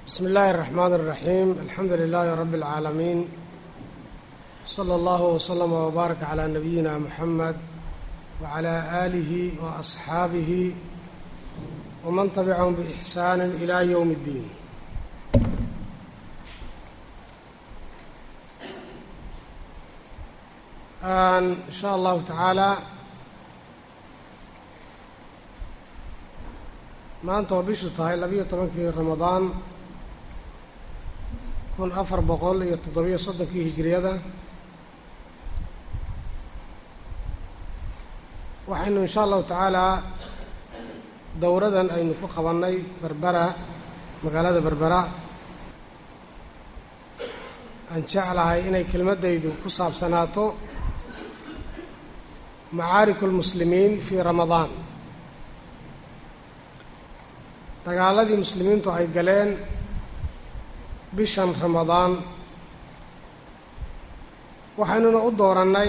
بسم الله الرحمن الرحيم الحمد لله رب العالمين صلى الله وسلم وبارك على نبينا محمد وعلى آله وأصحابه ومن تبعهم بإحسان إلى يوم الدين إن شاء الله تعالى maanta oo bishu tahay labiyo tobankii ramadaan kun afar boqol iyo toddobiyo soddonkii hijiriyada waxaynu insha allahu tacaalaa dowradan aynu ku qabannay berbera magaalada berbera aan jeclahay inay kelmaddaydu ku saabsanaato macaariku lmuslimiin fii ramadaan dagaaladii muslimiintu ay galeen bishan ramadaan waxaynuna u doorannay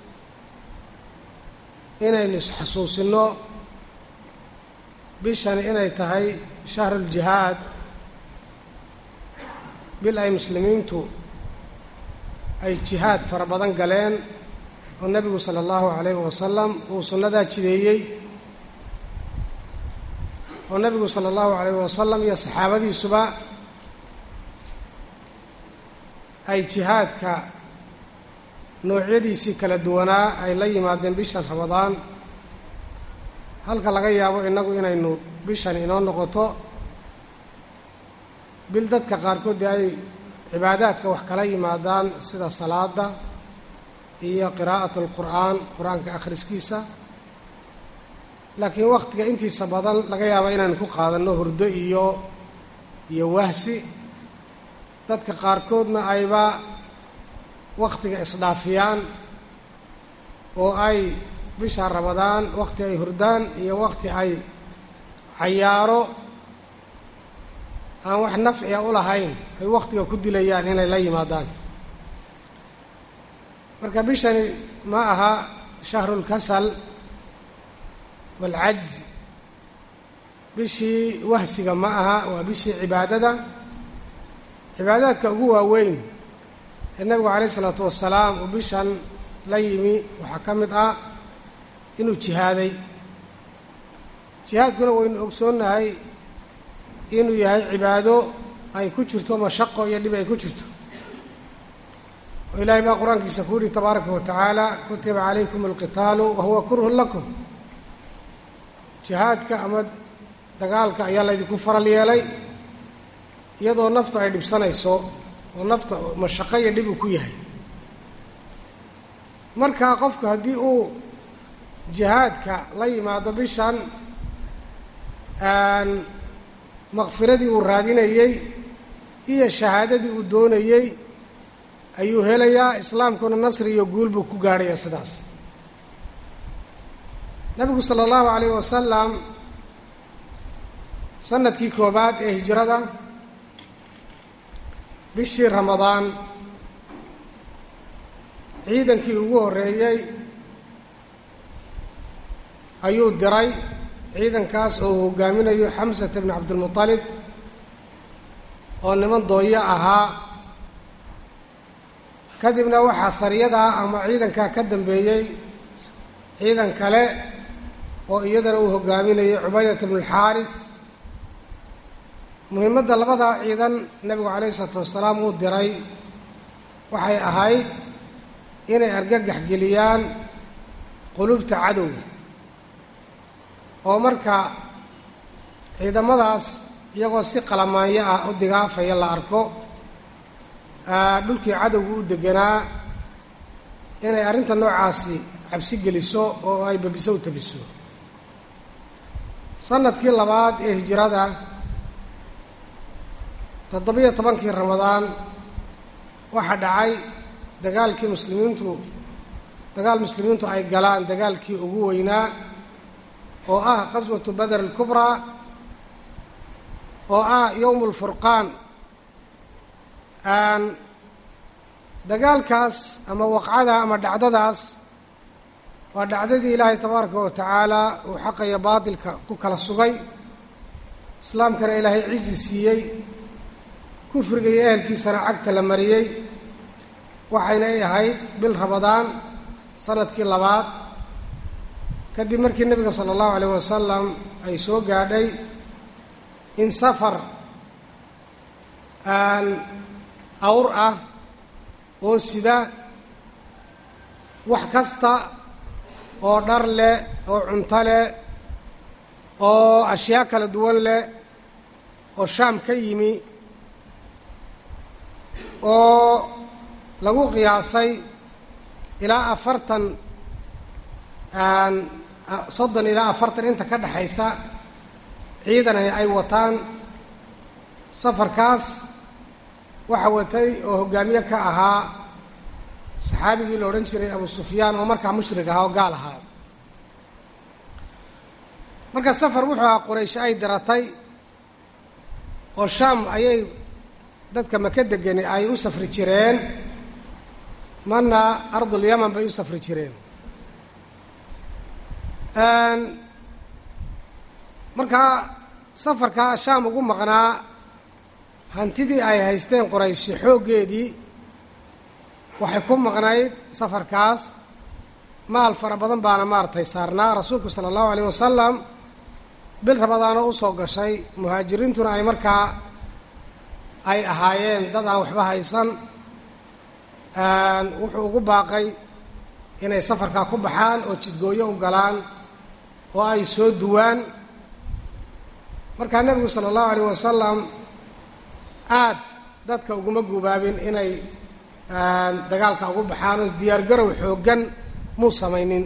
inaynu isxasuusinno bishan inay tahay shahruljihaad bil ay muslimiintu ay jihaad fara badan galeen oo nebigu sala allahu calayhi wasalam uu sunnadaa jideeyey oo nebigu sala allahu calayh wasalam iyo saxaabadiisuba ay jihaadka noocyadiisii kala duwanaa ay la yimaadeen bishan ramadaan halka laga yaabo innagu inaynu bishan inoo noqoto bil dadka qaarkood dee ay cibaadaadka wax kala yimaadaan sida salaada iyo qiraa'at alqur'aan qur-aanka akhriskiisa laakiin wakhtiga intiisa badan laga yaaba inaynu ku qaadanno hurdo iyo iyo wahsi dadka qaarkoodna ayba wakhtiga isdhaafiyaan oo ay bisha ramadaan wakhti ay hurdaan iyo wakhti ay cayaaro aan wax nafciya u lahayn ay wakhtiga ku dilayaan inay la yimaadaan marka bishani ma aha shahrulkasal waalcajz bishii wahsiga ma aha waa bishii cibaadada cibaadaadka ugu waaweyn ee nebigu calayh isalaatu wasalaam uu bishan la yimi waxaa ka mid ah inuu jihaaday jihaadkuna waynu ogsoonnahay inuu yahay cibaado ay ku jirto mashaqo iyo dhib ay ku jirto oo ilaahay baa qur-aankiisa ku yihi tabaaraka wa tacaala kutiba calaykum alqitaalu wa huwa kurhun lakum jihaadka ama dagaalka ayaa laydinku faral yeelay iyadoo naftu ay dhibsanayso oo nafta mashaqo iyo dhib uu ku yahay marka qofku haddii uu jihaadka la yimaado bishan makfiradii uu raadinayey iyo shahaadadii uu doonayey ayuu helayaa islaamkuna nasri iyo guul buu ku gaadhayaa sidaas nabigu sala allahu calayh wasalam sanadkii koobaad ee hijrada bishii ramadaan ciidankii ugu horreeyey ayuu diray ciidankaas oo uu hogaaminayo xamsata bni cabdilmutalib oo niman dooyo ahaa kadibna waxaa sariyadaa ama ciidankaa ka dambeeyey ciidan kale oo iyadana uu hogaaminayo cubaydata bnu alxaaris muhiimadda labadaa ciidan nebigu calayhi isalaatu wasalaam uu diray waxay ahayd inay argagax geliyaan qulubta cadowga oo marka ciidamadaas iyagoo si qalamaanyo ah u digaafaya la arko dhulkii cadowga u deganaa inay arrinta noocaasi cabsi geliso oo ay babiso u tabiso sanadkii labaad ee hijrada toddobiyo tobankii ramadaan waxaa dhacay dagaalkii muslimiintu dagaal muslimiintu ay galaan dagaalkii ugu weynaa oo ah qaswatu bader alkubraa oo ah yowm lfurqaan dagaalkaas ama waqcada ama dhacdadaas waa dhacdadii ilaahay tabaaraka wa tacaala uu xaqaya baatilka ku kala sugay islaamkana ilaahay cizi siiyey kufriga iyo ehelkiisana cagta la mariyey waxayna ay ahayd bil rabadaan sanadkii labaad kadib markii nebiga sala allahu alayh wasalam ay soo gaadhay in safar aan awr ah oo sida wax kasta oo dhar leh oo cunto leh oo ashyaa kala duwan leh oo shaam ka yimi oo lagu qiyaasay ilaa afartan soddon ilaa afartan inta ka dhexaysa ciidan ay wataan safarkaas waxa watay oo hoggaamiye ka ahaa saxaabigii la odhan jiray abu sufyaan oo markaa mushrig ahaa oo gaal ahaa marka safar wuxuu ahaa quraysh ay diratay oo shaam ayay dadka maka degani ay u safri jireen marna ardulyaman bay u safri jireen markaa safarkaa shaam ugu maqnaa hantidii ay haysteen qorayshi xooggeedii waxay ku maqnayd safarkaas maal fara badan baana maaragtay saarnaa rasuulku sala allahu alayh wasalam bil rabadaanoo usoo gashay muhaajiriintuna ay markaa ay ahaayeen dad aan waxba haysan wuxuu ugu baaqay inay safarkaa ku baxaan oo jidgooyo u galaan oo ay soo duwaan markaa nebigu sala allahu alayh wasalam aad dadka uguma gubaabin inay dagaalka ugu baxaan oo diyaargarow xooggan muu samaynin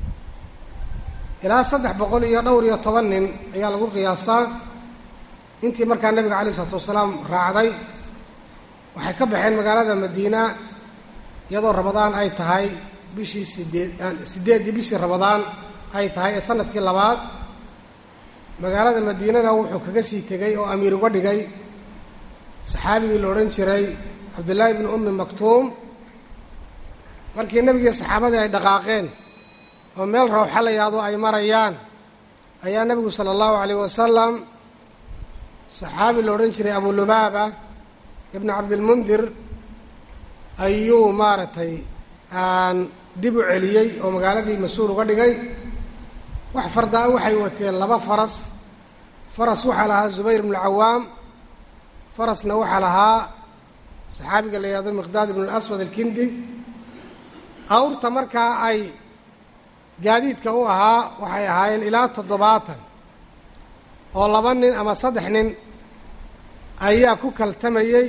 ilaa saddex boqol iyo dhowr iyo toban nin ayaa lagu qiyaasaa intii markaa nebiga calayh isalaatu wasalaam raacday waxay ka baxeen magaalada madiina iyadoo rabadaan ay tahay bishii sideed sideeddii bishii rabadaan ay tahay ee sanadkii labaad magaalada madiinana wuxuu kaga sii tegey oo amiir uga dhigay saxaabigii la odhan jiray cabdullaahi bni ummi maktuum markii nebigii saxaabadii ay dhaqaaqeen oo meel rawxa la yahdo ay marayaan ayaa nebigu sala allahu calayh wasalam saxaabi la odhan jiray abulubaaba ibnu cabdilmundir ayuu maaragtay dib u celiyey oo magaaladii mas-uul uga dhigay wax fardaa waxay wateen laba faras faras waxaa lahaa zubayr ibnu cawaam farasna waxaa lahaa saxaabiga la yihahdo miqdaad ibnu aswad alkindi awrta markaa ay gaadiidka u ahaa waxay ahaayeen ilaa toddobaatan oo laba nin ama saddex nin ayaa ku kaltamayey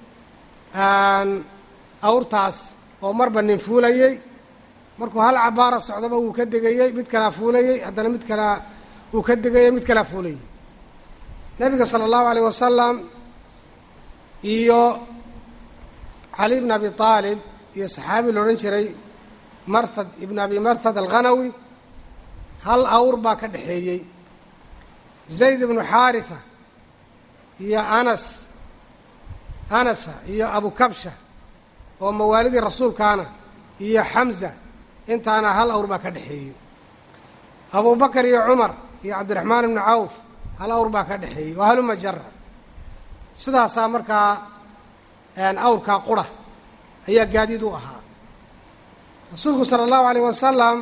awrtaas oo marba nin fuulayey markuu hal cabaara socdaba wuu ka degayey mid kalaa fuulayey haddana mid kalaa wuu ka degayey mid kalaa fuulayey nebiga sala allahu alayh wasalam iyo cali bn abi aalib iyo saxaabi la odhan jiray marhad ibn abi marhad alghanawi hal awr baa ka dhexeeyey zayd ibnu xaarifa iyo anas anasa iyo abu kabsha oo mawaalidii rasuulkaana iyo xamza intaana hal awr baa ka dhexeeyey abu bakar iyo cumar iyo cabdiraxmaan ibnu cawf hal awr baa ka dhexeeyey oo haluma jara sidaasaa markaa awrkaa qura ayaa gaadiid u ahaa rasuulku sala allahu alayh wasalam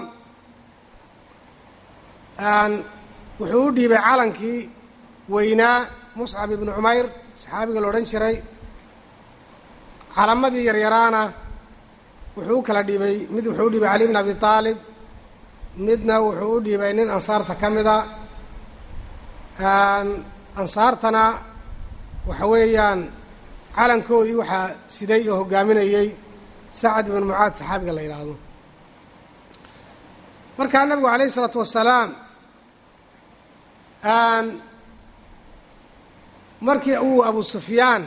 wuxuu u dhiibay calankii weynaa muscab ibnu cumayr saxaabiga la odhan jiray calamadii yaryaraana wuxuu u kala dhiibay mid wuxuu u dhiibay cali bn abi aalib midna wuxuu u dhiibay nin ansaarta ka mida ansaartana waxa weeyaan calankoodii waxaa siday oo hogaaminayey sacad ibn mucaad saxaabiga la yidhaahdo markaa nabigu calayh isalaatu wasalaam markii uu abu sufyaan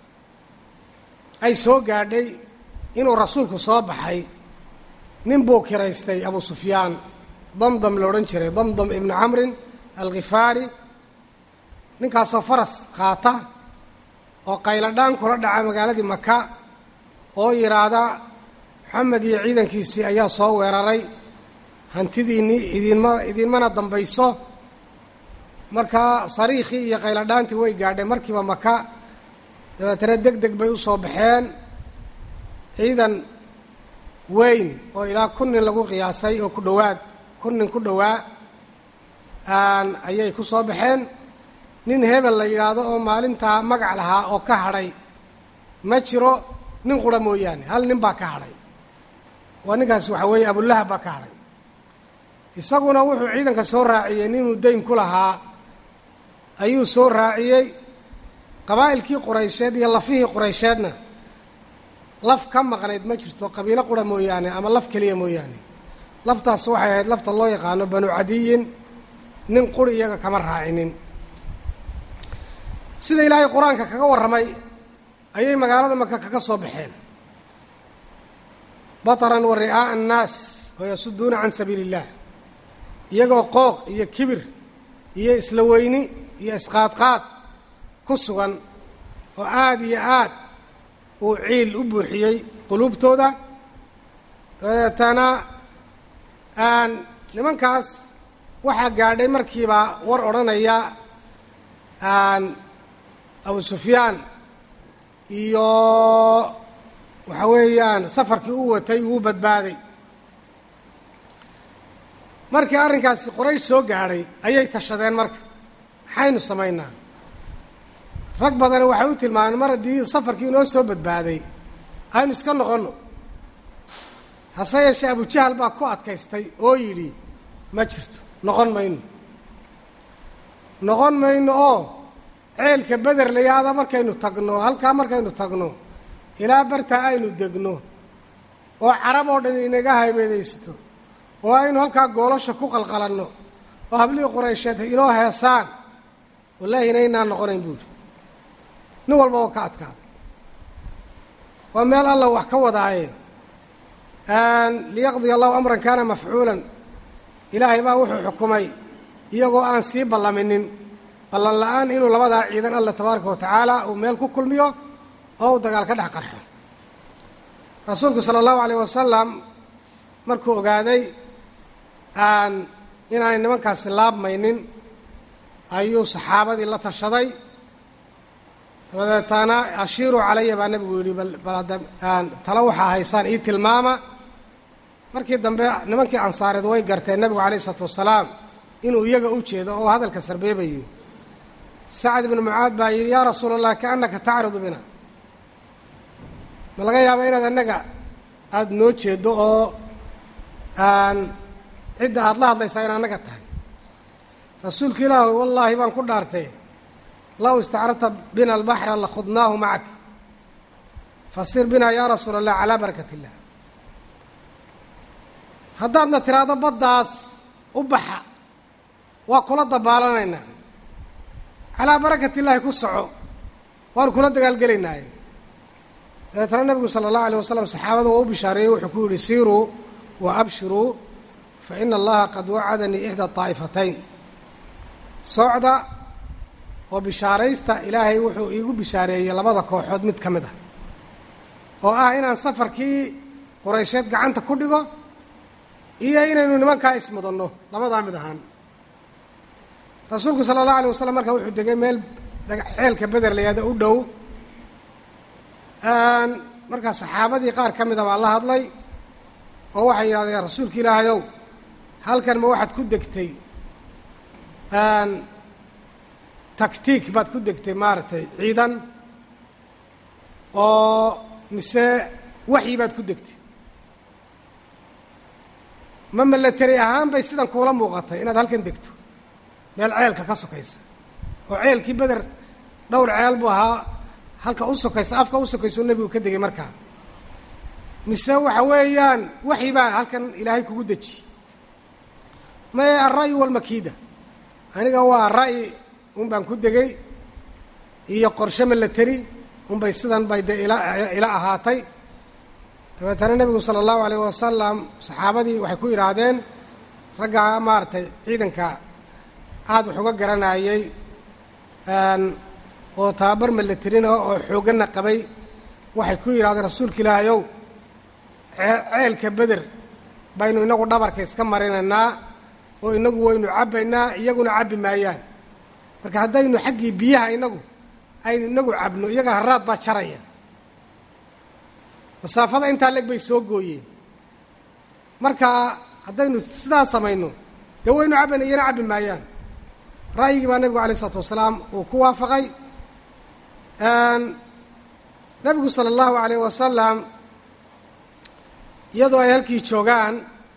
ay soo gaadhay inuu rasuulku soo baxay nin buu kiraystay abu sufyaan damdam la odhan jiray damdam ibnu camrin alkhifaari ninkaasoo faras qaata oo qayladhaan kula dhaca magaaladii maka oo yidhaahda maxamed iyo ciidankiisii ayaa soo weeraray hantidiinnii idinma idinmana dambayso markaa sariikhii iyo qayladhaantii way gaadheen markiiba maka dabeetana deg deg bay u soo baxeen ciidan weyn oo ilaa kun nin lagu qiyaasay oo ku dhowaad kun nin ku dhowaa ayay ku soo baxeen nin hebel la yidhaahdo oo maalintaa magac lahaa oo ka hadhay ma jiro nin qura mooyaane hal nin baa ka hadhay oo ninkaas waxaa weeye abulahab baa ka hadhay isaguna wuxuu ciidanka soo raaciyey ninuu dayn ku lahaa ayuu soo raaciyey qabaa'ilkii quraysheed iyo lafihii quraysheedna laf ka maqnayd ma jirto qabiilo qura mooyaane ama laf keliya mooyaane laftaas waxay ahayd lafta loo yaqaano banu cadiyin nin quri iyaga kama raacinin sida ilaahay qur-aanka kaga warramay ayay magaalada maka kaga soo baxeen bataran wa ri'aa'a annaas wayasuduuna can sabiili illah iyagoo qooq iyo kibir iyo isla weyni iyo isqaadqaad ku sugan oo aada iyo aad uu ciil u buuxiyey quluubtooda dabeetana nimankaas waxaa gaadhay markiiba war odhanaya abu sufyaan iyo waxa weeyaan safarkii u watay wuu badbaaday markii arrinkaasi qoraysh soo gaadhay ayay tashadeen marka maxaynu samaynaa rag badani waxay u tilmaameen mar haddii safarkii inoo soo badbaaday aynu iska noqonno hase yeeshee abujahal baa ku adkaystay oo yidhi ma jirto noqon mayno noqon mayno oo ceelka beder layaada markaynu tagno halkaa markaynu tagno ilaa bartaa aynu degno oo carab oo dhan inaga haybeedaysto oo aynu halkaa goolasha ku qalqalanno oo hablihii quraysheed inoo heesaan wallaahi inaynaan noqonayn buuhi nin walba oo ka adkaaday waa meel alla wax ka wadaaye liyaqdiya allahu amran kaana mafcuulan ilaahay baa wuxuu xukumay iyagoo aan sii ballaminin ballan la-aan inuu labadaa ciidan alla tabaaraka wa tacaala uu meel ku kulmiyo oo uu dagaal ka dhex qarxo rasuulku sala allahu alayh wasalam markuu ogaaday inaanay nimankaasi laabmaynin ayuu saxaabadii la tashaday dabadeetana ashiiruu calaya baa nebigu yidhi talo waxaa haysaan ii tilmaama markii dambe nimankii ansaareed way garteen nebigu calayh isalaatu wasalaam inuu iyaga u jeedo oo hadalka sarbeebayo sacad ibnu mucaad baa yidhi yaa rasuula allah kaannaka tacridu bina ma laga yaaba inaad annaga aada noo jeeddo oo cidda aada la hadlaysaa in annaga tahay rasuulka ilaahu wallaahi baan ku dhaartay low istacrarta bina albaxra lakhudnaahu macak fasir bina yaa rasuula allah calaa barakat illah haddaadna tiraahdo baddaas u baxa waa kula dabaalanaynaa calaa barakat illaahi ku soco waanu kula dagaalgelaynaaye dabeetana nebigu sala allahu alayh wasalam saxaabada waa u bishaareeyey wuxuu ku yidhi siiruu wa abshiruu fa ina allaha qad wacadanii ixda taa'ifatayn socda oo bishaaraysta ilaahay wuxuu iigu bishaareeyey labada kooxood mid ka mid ah oo ah inaan safarkii quraysheed gacanta ku dhigo iyo inaynu nimankaa ismudanno labadaa mid ahaan rasuulku sala allahu alay wasalam markaa wuxuu degay meel ceelka beder layaada u dhow markaa saxaabadii qaar ka mida baa la hadlay oo waxay yidhahdeen rasuulka ilaahayow halkan ma waxaad ku degtay taktiik baad ku degtay maaragtay ciidan oo mise waxyi baad ku degtay ma milateri ahaan bay sidan kuula muuqatay inaad halkan degto meel ceelka ka sokaysa oo ceelkii beder dhowr ceel buu ahaa halka u sokaysa afka u sokaysa oo nebigu ka degay markaa mise waxa weeyaan waxyi baa halkan ilaahay kugu deji maye alra'yu walmakiida aniga waa ra'yi un baan ku degay iyo qorshe milateri unbay sidan bay dee ila ila ahaatay dabeetana nebigu sala allahu alayh wasalam saxaabadii waxay ku yidhaahdeen raggaa maaragtay ciidanka aada wax uga garanayey oo tababar milaterina oo xoogganna qabay waxay ku yidhahdeen rasuulka ilaahayow ceelka beder baynu inagu dhabarka iska marinaynaa oo inagu waynu cabbaynaa iyaguna cabbi maayaan marka haddaynu xaggii biyaha inagu aynu inagu cabno iyaga haraad baa jaraya masaafada intaa leg bay soo gooyeen marka haddaynu sidaa samayno dee waynu cabbayna iyana cabbi maayaan ra'yigii baa nebigu alayh isalaatu wasalaam uu ku waafaqay nebigu sala allahu alayh wasalam iyadoo ay halkii joogaan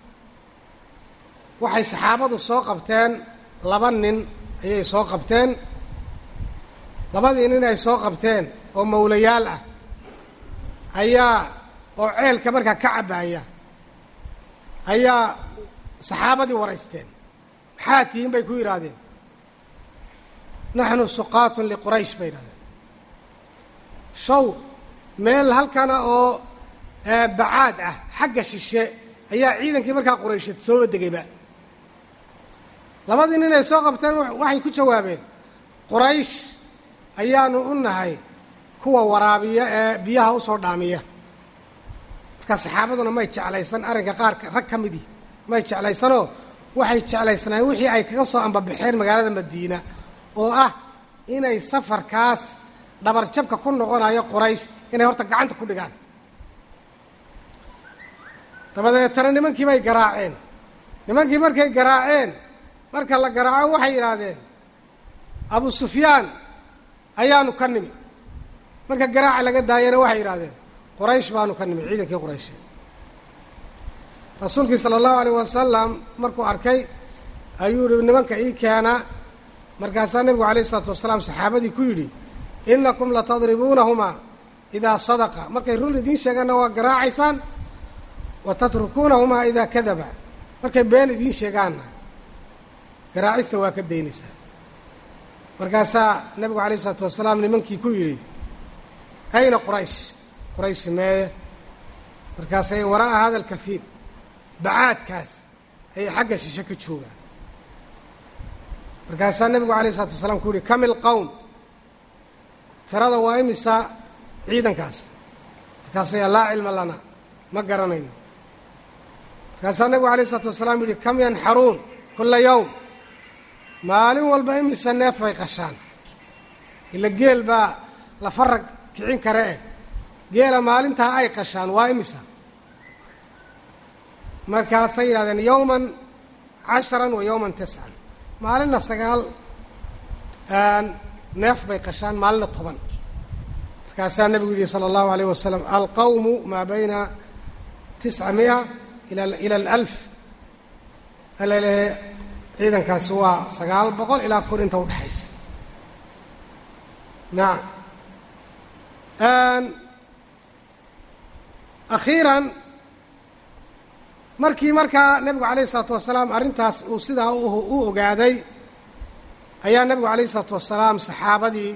waxay saxaabadu soo qabteen laba nin ayay soo qabteen labadii nin ay soo qabteen oo mawlayaal ah ayaa oo ceelka markaa ka cabbaaya ayaa saxaabadii waraysteen maxaa tihiin bay ku yidhaahdeen naxnu suqaatun liquraysh bay yidhahdeen show meel halkana oo bacaad ah xagga shishe ayaa ciidankii markaa quraysheed sooba degayba labadii nin ay soo qabteen waxay ku jawaabeen quraysh ayaanu u nahay kuwa waraabiya ee biyaha usoo dhaamiya marka saxaabaduna may jeclaysan arrinka qaarka rag ka midii may jeclaysanoo waxay jeclaysanaayeen wixii ay kaga soo ambabaxeen magaalada madiina oo ah inay safarkaas dhabarjabka ku noqonayo quraysh inay horta gacanta ku dhigaan dabadeetana nimankii bay garaaceen nimankii markay garaaceen marka la garaaco waxay yidhaahdeen abu sufyaan ayaanu ka nimi marka garaaca laga daayana waxay yidhahdeen quraysh baanu ka nimi ciidankii quraysheed rasuulkii sala allahu alayh wasalam markuu arkay ayuu yihi nimanka ii keena markaasaa nebigu alayh isalaatu wasalaam saxaabadii ku yidhi inakum latadribuunahumaa idaa sadaqa markay run idiin sheegaanna waa garaacaysaan wa tatrukuunahumaa idaa kadaba markay been idiin sheegaanna garaacista waa ka daynaysaa markaasaa nebigu alayh isalaatu wasalaam nimankii ku yidhi ayna quraysh quraysh meeye markaasay waraa'a hada alkafiib bacaadkaas ayay xagga shishe ka joogaan markaasaa nebigu alayh isalaatu wasalaam ku yihi kamil qowm tirada waa imisa ciidankaas markaasaya laa cilma lana ma garanayno markaasaa nebigu alayh isalaatu wasalaam yihi kam yanxaruun kula yowm maalin walba imisa neef bay qashaan ila geel baa la farag kicin kare eh geela maalintaa ay qashaan waa imisa markaasay yidhahdeen yowman casharan wa yowman tiscan maalinna sagaal neef bay qashaan maalinna toban markaasaa nebigu yihi sala allahu alayh wasalam alqawmu maa bayna tisca mia ila ila alalf alalehe ciidankaasi waa sagaal boqol ilaa kun inta udhexaysa nacam akhiiran markii markaa nebigu alayh isalaatu wasalaam arrintaas uu sidaa u ogaaday ayaa nebigu alayh isalaatu wasalaam saxaabadii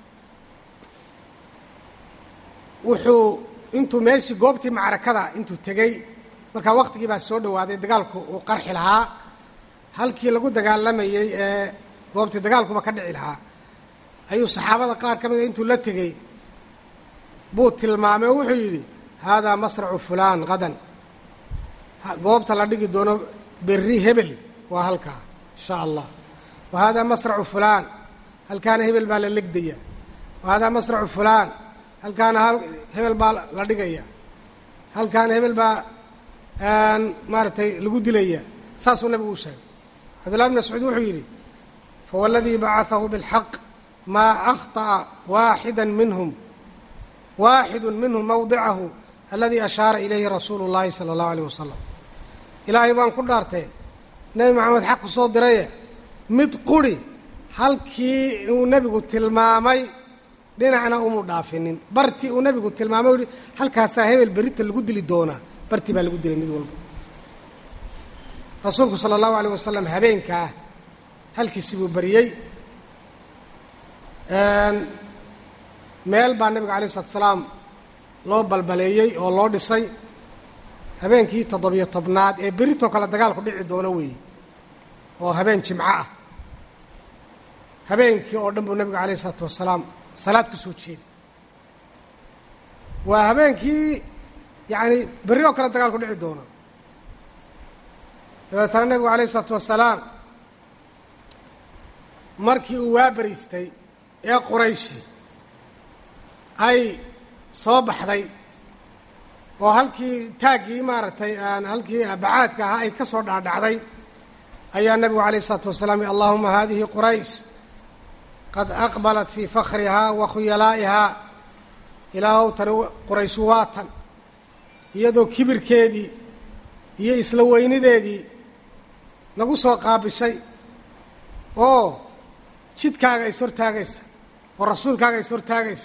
wuxuu intuu meeshii goobtii macrakada intuu tegey markaa waqtigii baa soo dhowaaday dagaalku uu qarxi lahaa halkii lagu dagaalamayey ee goobtii dagaalkuba ka dhici lahaa ayuu saxaabada qaar ka mida intuu la tegey buu tilmaamay oo wuxuu yidhi haadaa masracu fulaan qadan goobta la dhigi doono berri hebel waa halkaa insha allah wa haadaa masracu fulaan halkaana hebel baa la legdaya wa haadaa masracu fulaan halkaana hebel baa la dhigaya halkaana hebel baa maaragtay lagu dilaya saasuu nabigu u sheegay cabdullahi bn mascuud wuxuu yidhi fawاladii bacaaثahu bاlxaq maa akhطأa waaxida minhum waaxidu minhum mawdicahu aladii ashaara ilayhi rasuulu اllahi salى اllahu alيyh wasalam ilaahay baan ku dhaartee nebi maxamed xaq ku soo diraye mid quri halkii uu nebigu tilmaamay dhinacna umu dhaafinin bartii uu nebigu tilmaamay u yihi halkaasaa hebel berita lagu dili doonaa bartii baa lagu dilay mid walba rasuulku sala allahu alayh wasalam habeenkaa halkiisi buu bariyey meel baa nebiga alayh isalatu salaam loo balbaleeyey oo loo dhisay habeenkii toddobiyo tobnaad ee beritoo kale dagaalku dhici doono weeye oo habeen jimco ah habeenkii oo dhan buu nebigu alayh isalaatu wasalaam salaad ku soo jeeday waa habeenkii yacani berri oo kale dagaalku dhici doono dabeetana nebigu alayh isalaatu wasalaam markii uu waa beriistay ee qurayshi ay soo baxday oo halkii taaggii maaragtay halkii bacaadka ahaa ay ka soo dhaadhacday ayaa nebigu calayh isalaatu wasalaam allahuma hadihi quraysh qad aqbalat fii fakhrihaa wa khuyalaa'ihaa ilaahow tani qurayshu waa tan iyadoo kibirkeedii iyo isla weynideedii nagu soo qaabishay oo jidkaaga is hortaagaysa oo rasuulkaaga is hortaagaysa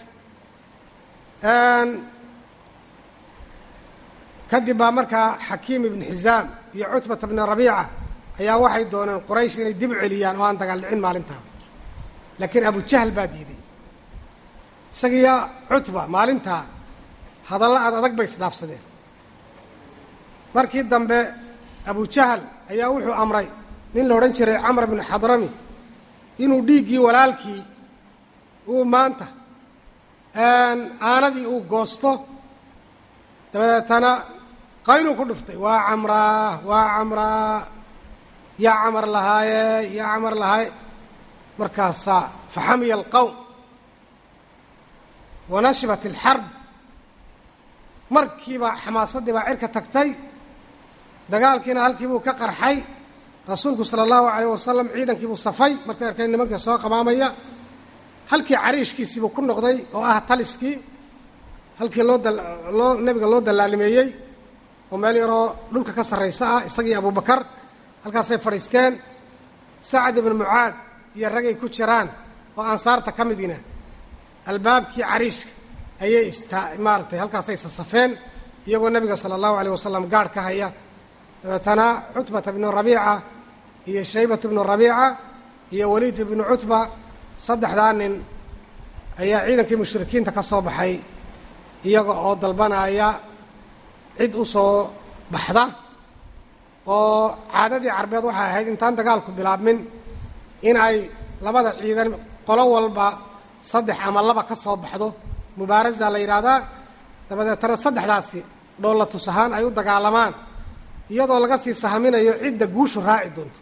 kadib baa markaa xakiim ibn xisaam iyo cutbata bni rabiica ayaa waxay dooneen quraysh inay dib celiyaan oo aan dagaal dhicin maalintaa laakiin abujahl baa diiday isagiiyo cutba maalintaa hadalla ad adag bay isdhaafsadeen markii dambe abujahal ayaa wuxuu amray nin la odhan jiray camr bnu xadrami inuu dhiiggii walaalkii uu maanta aanadii uu goosto dabeetana qaynuu ku dhuftay waa camraa waa camraa yaa camar lahaaye yaa camar lahaaye markaasaa faxamiya alqowm wanashibat alxarb markiiba xamaasaddii baa cirka tagtay dagaalkiina halkii buu ka qarxay rasuulku sala allahu calayh wasalam ciidankii buu safay markay arkay nimanka soo qabaamaya halkii cariishkiisiibuu ku noqday oo ah taliskii halkii loo loo nebiga loo dallaalimeeyey oo meel yaroo dhulka ka sarraysa ah isagii abubakar halkaasay fadhiisteen sacad ibnu mucaad iyo ragay ku jiraan oo ansaarta ka midiina albaabkii cariishka ayay istaa maaragtay halkaasay sasafeen iyagoo nebiga sala allahu alayh wasalam gaadh ka haya dabeetana cutbata bnu rabiica iyo shaybatu bnu rabiica iyo waliid ibnu cutba saddexdaa nin ayaa ciidankii mushrikiinta ka soo baxay iyaga oo dalbanaya cid u soo baxda oo caadadii carbeed waxay ahayd intaan dagaalku bilaabmin in ay labada ciidan qolo walba saddex ama laba ka soo baxdo mubaarasa la yidhaahdaa dabadeetana saddexdaasi dhoolla tus ahaan ay u dagaalamaan iyadoo laga sii sahaminayo cidda guushu raaci doonto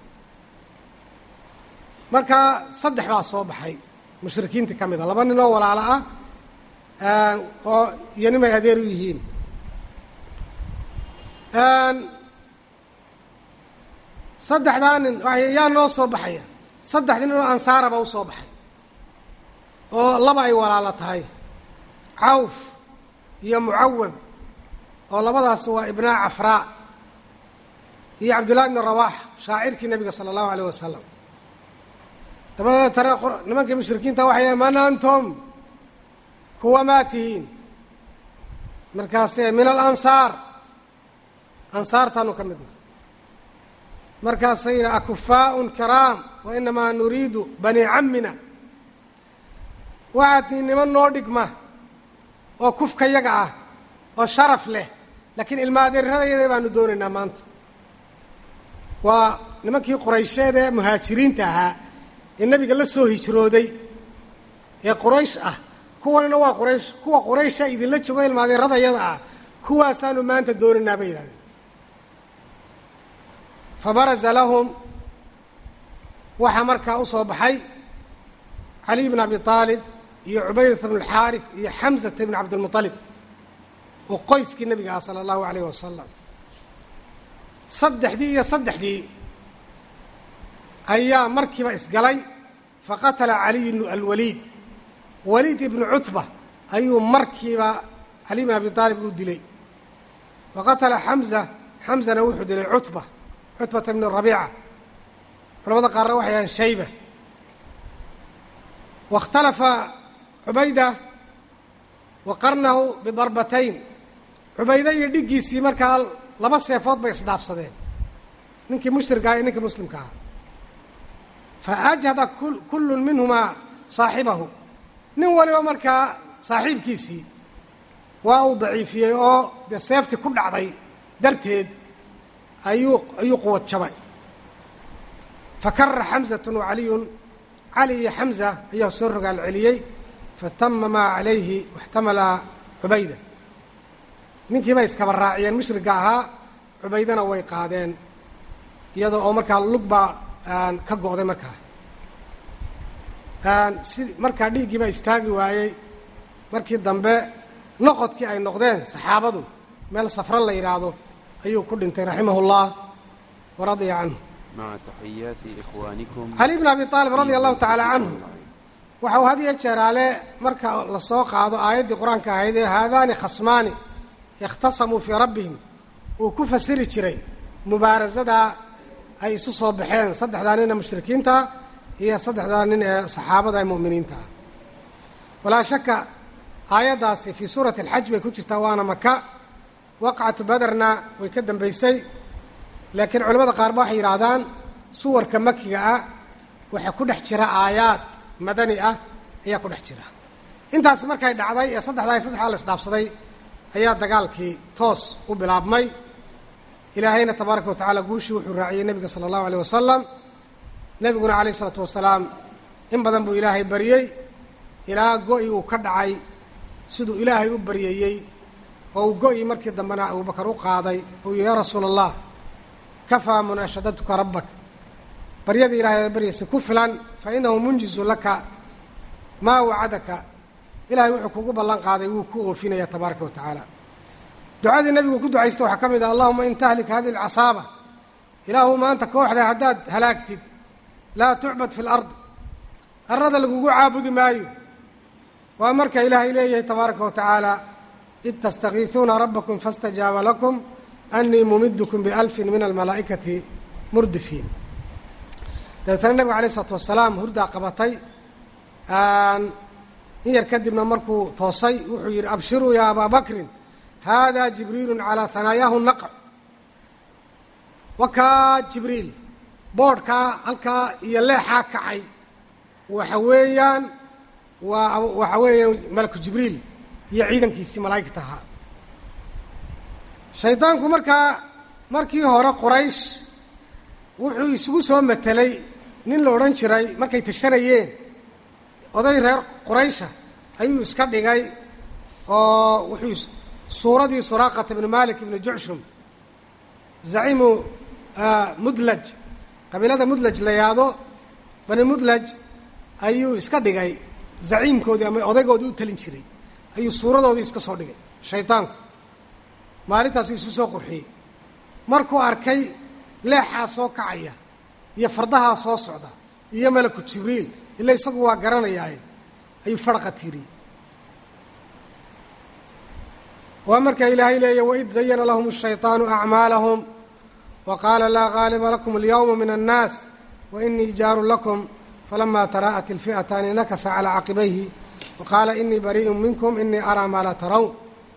marka saddex baa soo baxay mushrikiintii ka mid a laba nin oo walaalo ah oo iyo nimay adeer u yihiin saddexdaa nin yaa noo soo baxaya saddex nin oo ansaaraba u soo baxay oo laba ay walaalo tahay cawf iyo mucawad oo labadaas waa ibnaa cafraa iyo cabdullahi bni rawaax shaacirkii nebiga sala allahu alayh wasalam dabadeetana nimankii mushrikiinta waxay yahay man antum kuwa maa tihiin markaase min alansaar ansaartaanu ka midna markaasay yidhi akufaaءun kiraam wa inamaa nuriidu bani cammina waxaad tihiin niman noo dhigma oo kufka yaga ah oo sharaf leh laakiin ilma adeeradayada baanu doonaynaa maanta waa nimankii quraysheed ee muhaajiriinta ahaa ee nebiga la soo hijrooday ee quraysh ah kuwanina waa quraysh kuwa quraysha idinla joogo ilma adeeradayada ah kuwaasaanu maanta doonaynaa bay yidhahdeen fabaraza lahum waxaa markaa u soo baxay caliy bn abi aalib iyo cubaydata bn alxaarif iyo xamsata bn cabdilmuطalib oo qoyskii nebiga ah sala allahu alayh wasalam saddexdii iyo saddexdii ayaa markiiba isgalay faqatala caliy alwaliid waliid ibnu cutba ayuu markiiba caliy bn abi aalib uu dilay wa qatala xamza xamzana wuxuu dilay cutba cutbata bn rabiica culamada qaarna waxay ahaen shayba wakhtalafa cubayda wa qarnahu bidarbatayn cubayda iyo dhiggiisii markaa laba seefood bay isdhaafsadeen ninkii mushrika iyo ninkii muslimka ahaa fa ajhada kullun minhumaa saaxibahu nin waliba markaa saaxiibkiisii waa uu daciifiyey oo dee seeftii ku dhacday darteed ayuu ayuu quwad jabay fakara xamsatun wa caliyun cali iyo xamsa ayaa soo rogaal celiyey fatama maa calayhi waxtamala cubayda ninkii bay iskaba raaciyeen mushriga ahaa cubaydana way qaadeen iyadoo oo markaa lug baa ka go'day markaa si markaa dhiiggii baa istaagi waayey markii dambe noqodkii ay noqdeen saxaabadu meel safro la yidhaahdo ayuu ku dhintay raximah اllah waradiya canhu مع تحيات إخوانكم cali bn abi aalib radia allahu tacaala canhu waxa uu had iyo jeeraale marka la soo qaado aayaddii qur-aanka ahayd ee haadaani khasmaani ikhtasamuu fii rabbihim uu ku fasiri jiray mubaarasadaa ay isu soo baxeen saddexdaa nin ee mushrikiinta iyo saddexdaa nin ee saxaabada ee mu'miniinta ah walaa shaka aayaddaasi fii suurati alxaj bay ku jirtaa waana maka waqcatu baderna way ka dambaysay laakiin culamada qaarba waxay yidhaahdaan suwarka makiga ah waxaa ku dhex jira aayaad madani ah ayaa ku dhex jira intaas markay dhacday ee saddexdaa iyo saddexdaa la isdhaafsaday ayaa dagaalkii toos u bilaabmay ilaahayna tabaaraka wa tacaala guushii wuxuu raaciyey nebiga sala allahu aleyh wasalam nebiguna calayh isalaatu wasalaam in badan buu ilaahay baryey ilaa go-i uu ka dhacay siduu ilaahay u baryayey oo uu go-i markii dambena abubakar u qaaday uu yihi yaa rasuula allah kafaa munaashadatuka rabbak baryada ilahay aad baryaysa ku filan fa inahu munjizu laka maa wacadaka ilahay wuxuu kugu ballan qaaday wuu ku oofinaya tabaaraka wa tacaala ducadii nebigu ku ducaysta waxaa ka mid ah allahuma in tahlik hadihi alcasaaba ilaahu maanta kooxda haddaad halaagtid laa tucbad fi lard arada lagugu caabudi maayo waa marka ilaahay leeyahay tabaaraka wa tacaala id tastakiisuuna rabbakum faاstajaaba lakum anii mumidkum bialfin min almalaa'ikati murdifiin dabeetana nebiga alayh isalaatu wasalaam hurdaa qabatay in yar kadibna markuu toosay wuxuu yidhi abshiruu yaa abaa bakrin hada jibriilu calaa hanaayaahu naqc wakaa jibriil boodhkaa halkaa iyo leexaa kacay waxa weeyaan waa waxa weeyaan malaku jibriil iyo ciidankiisii malaa'igta ahaa shaydaanku markaa markii hore quraysh wuxuu isugu soo matelay nin la odhan jiray markay tashanayeen oday reer quraysha ayuu iska dhigay oo wuxuu suuradii suraaqata ibnu malik ibnu jucshum zaciimu mudlaj qabiilada mudlaj la yaado bani mudlaj ayuu iska dhigay zaciimkoodii ama odaygoodii u talin jiray ayuu suuradoodii iska soo dhigay shaydaanku maalintaasuu isu soo qurxiyey markuu arkay leexaa soo kacaya iyo fardahaa soo socda iyo malaku jibriil ila isagu waa garanayaaye ayuu farqa tiiriyey waa markaa ilaahay leeya waid zayana lahum الshayطaanu acmaalahum waqaala laa gaaliba lakum اlyowma min الnaas wainii jaaru lakum falama taraa'at اlfi'ataani nakasa calىa caqibayhi waqaala inii bariiءu minkum inii araa maa laa tarawn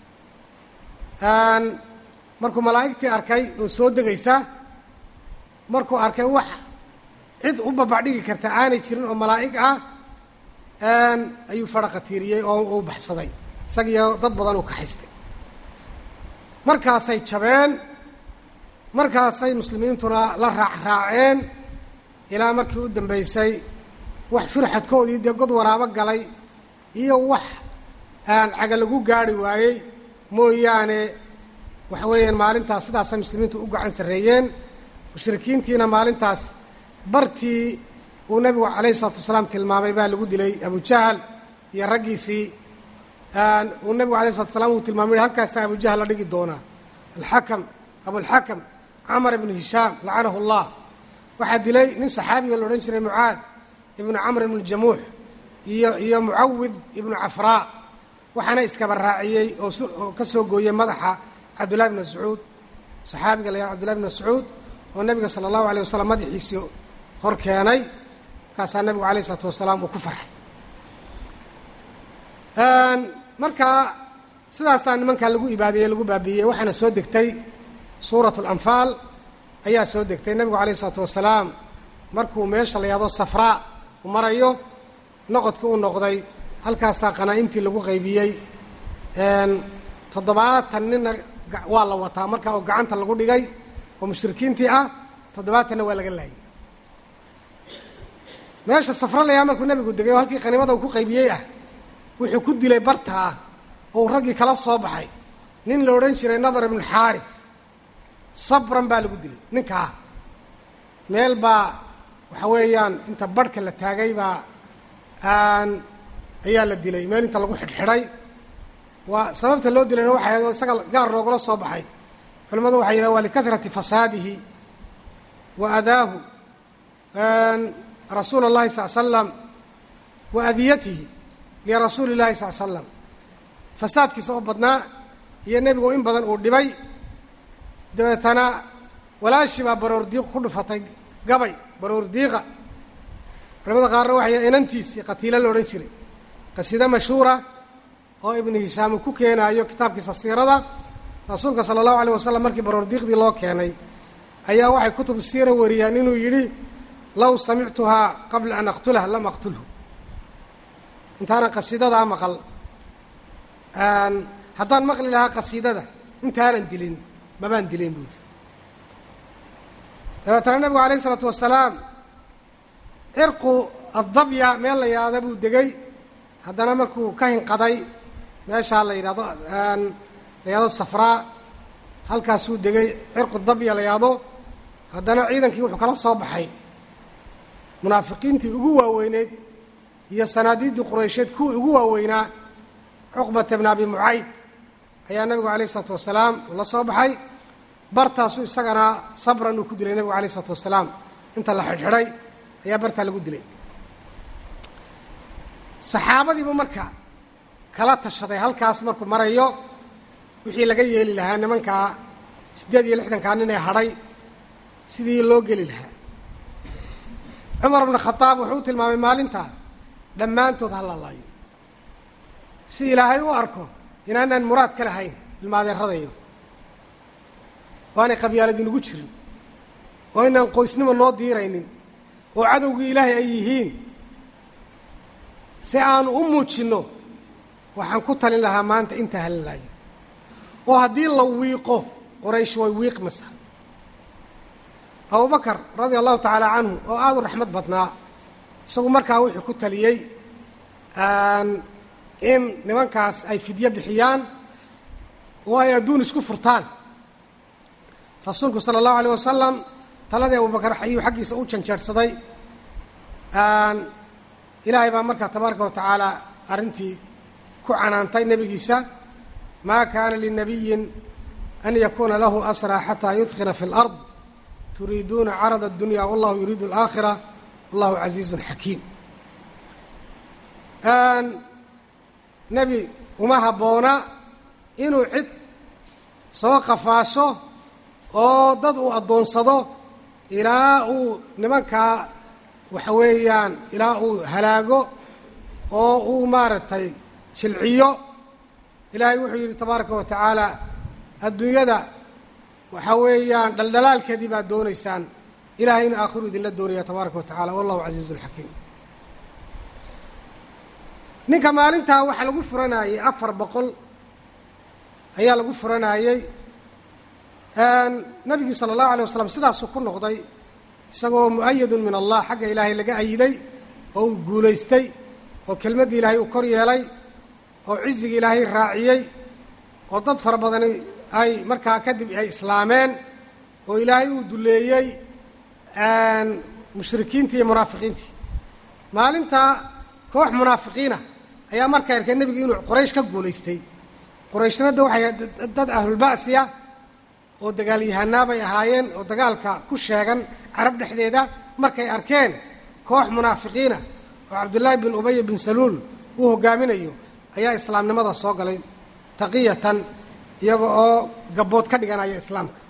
markuu malaa'igtii arkay oo soo degaysa markuu arkay wax cid u babacdhigi karta aanay jirin oo malaa'ig ah ayuu faraqa tiiriyey oo uu baxsaday isagiyo dad badan uu kaxaystay markaasay jabeen markaasay muslimiintuna la raacraaceen ilaa markii u dambaysay wax firxadkoodii dee god waraabo galay iyo wax aan caga lagu gaari waayey mooyaane waxa weeyaan maalintaas sidaasay muslimiintu u gacan sarreeyeen mushrikiintiina maalintaas bartii uu nebigu calayhi isalaatu wasalaam tilmaamay baa lagu dilay abujahal iyo raggiisii uu nebigu alayh isalatu wasalaam uu tilmaamay halkaasa abujahal la dhigi doonaa alxakam abulxakam camar ibnu hishaam lacanahu allah waxaa dilay nin saxaabiga la odhan jiray mucaad ibnu camr ibnu jamuux iyo iyo mucawid ibnu cafraa waxaana iskaba raaciyey oo oo ka soo gooyey madaxa cabdullahi bn mascuud saxaabiga la yaha cbdullahi bn mascuud oo nebiga sala allahu alay wasalam madaxiisii hor keenay markaasaa nebigu alayh isalaatu wasalaam uu ku farxay markaa sidaasaa nimankaa lagu ibaadiyey lagu baabiiyey waxaana soo degtay suuratu alanfaal ayaa soo degtay nebigu alayh isalaatu wasalaam markuu meesha la yahdo safraa u marayo noqodkii u noqday halkaasaa qanaa'imtii lagu qaybiyey toddobaatan nina waa la wataa markaa oo gacanta lagu dhigay oo mushrikiintii ah toddobaatanna waa laga laayay meesha safra layaa markuu nebigu degay oo halkii qaniimada uu ku qaybiyey ah wuxuu ku dilay bartaa oo raggii kala soo baxay nin la odhan jiray nadar ibnu xaarif sabran baa lagu dilay ninkaa meel baa waxa weeyaan inta barhka la taagay baa ayaa la dilay meel inta lagu xidhxidhay waa sababta loo dilayna waxay ahayd oo isaga gaar loogula soo baxay culimmadu waxay yidhahan waa likahrati fasaadihi wa adaahu rasuula اllahi sal slam wa adiyatihi lirasuuli اllahi sal slam fasaadkiisa oo badnaa iyo nebigu in badan uu dhibay dabeetana walaashii baa baroor diiq ku dhufatay gabay baroor diiqa culamada qaarna waxay inantiisii qatiilo la odhan jiray qasiida mashhuura oo ibnu hishaam uu ku keenaayo kitaabkiisa siirada rasuulka sala allahu alayh wasalam markii baroor diiqdii loo keenay ayaa waxay kutub siira wariyaan inuu yidhi low samictuhaa qabla an aqtulah lam aqtulhu intaanan qasiidadaa maqal haddaan maqli lahaa qasiidada intaanan dilin mabaan dilayn buuri dabeetana nebigu alayh isalaatu wasalaam cirqu addabya meel la yidhaahda buu degay haddana markuu ka hinqaday meeshaa la yidhahdo la yidhahdo safraa halkaasuu degay cirqu dabya la yidhahdo haddana ciidankii wuxuu kala soo baxay munaafiqiintii ugu waaweyneyd iyo sanaadiiddii quraysheed kuwii ugu waaweynaa cuqbata bn abi mucayd ayaa nebigu alayh isalaatu wasalaam uu la soo baxay bartaasuu isagana sabran uu ku dilay nebigu alayh isalaatu wasalaam inta la xidhxidhay ayaa bartaa lagu dilay saxaabadiibu marka kala tashaday halkaas markuu marayo wixii laga yeeli lahaa nimankaa siddeed iyo lixdankaa nin ee hadhay sidii loo geli lahaa cumar bnu khadaab wuxuu u tilmaamay maalintaa dhammaantood ha lalaayo si ilaahay u arko inaanaan muraad ka lahayn ilmaadeeradayo oo aanay qabyaalad inugu jirin oo inaan qoysnimo noo diiraynin oo cadowgii ilaahay ay yihiin si aanu u muujinno waxaan ku talin lahaa maanta intaa halalaayo oo haddii la wiiqo qoraysh way wiiqmasa abubakar radia allahu tacaala canhu oo aada u raxmad badnaa isagu markaa wuxuu ku taliyey in nimankaas ay fidyo bixiyaan oo ay adduun isku furtaan rasuulku sala allahu alayh wasalam taladii abubakar ayuu xaggiisa u janjeerhsaday ilaahay baa markaa tabaaraka wa tacaala arrintii ku canaantay nebigiisa maa kaana linabiyin an yakuuna lahu asraa xataa yudkina fi اlard turiiduuna carada اdunya wallahu yuriidu اlaakhira wallahu casiizun xakiim nebi uma habboona inuu cid soo qafaasho oo dad uu addoonsado ilaa uu nimankaa waxa weeyaan ilaa uu halaago oo uu maaragtay jilciyo ilaahay wuxuu yidhi tabaaraka wa tacaala adduunyada waxa weeyaan dhaldhalaalkeedii baad doonaysaan ilaahayna aakhiru idinla doonaya tabaaraka wa tacala wallahu casiizun xakiim ninka maalintaa waxaa lagu furanayey afar boqol ayaa lagu furanayey nabigii sala allahu alay wasalam sidaasuu ku noqday isagoo mu-ayadun min allah xagga ilaahay laga ayiday oo uu guulaystay oo kelmaddii ilaahay uu kor yeelay oo cizigii ilaahay raaciyey oo dad fara badani ay markaa kadib ay islaameen oo ilaahay uu duleeyey mushrikiintii iyo munaafiqiintii maalintaa koox munaafiqiina ayaa markaa arkay nebigu inuu qoraysh ka guulaystay qorayshna waxay dad ahlulba'siya oo dagaalyahanaa bay ahaayeen oo dagaalka ku sheegan carab dhexdeeda markay arkeen koox munaafiqiina oo cabdullaahi bin ubay bin saluul uu hogaaminayo ayaa islaamnimada soo galay taqiyatan iyaga oo gabbood ka dhiganaya islaamka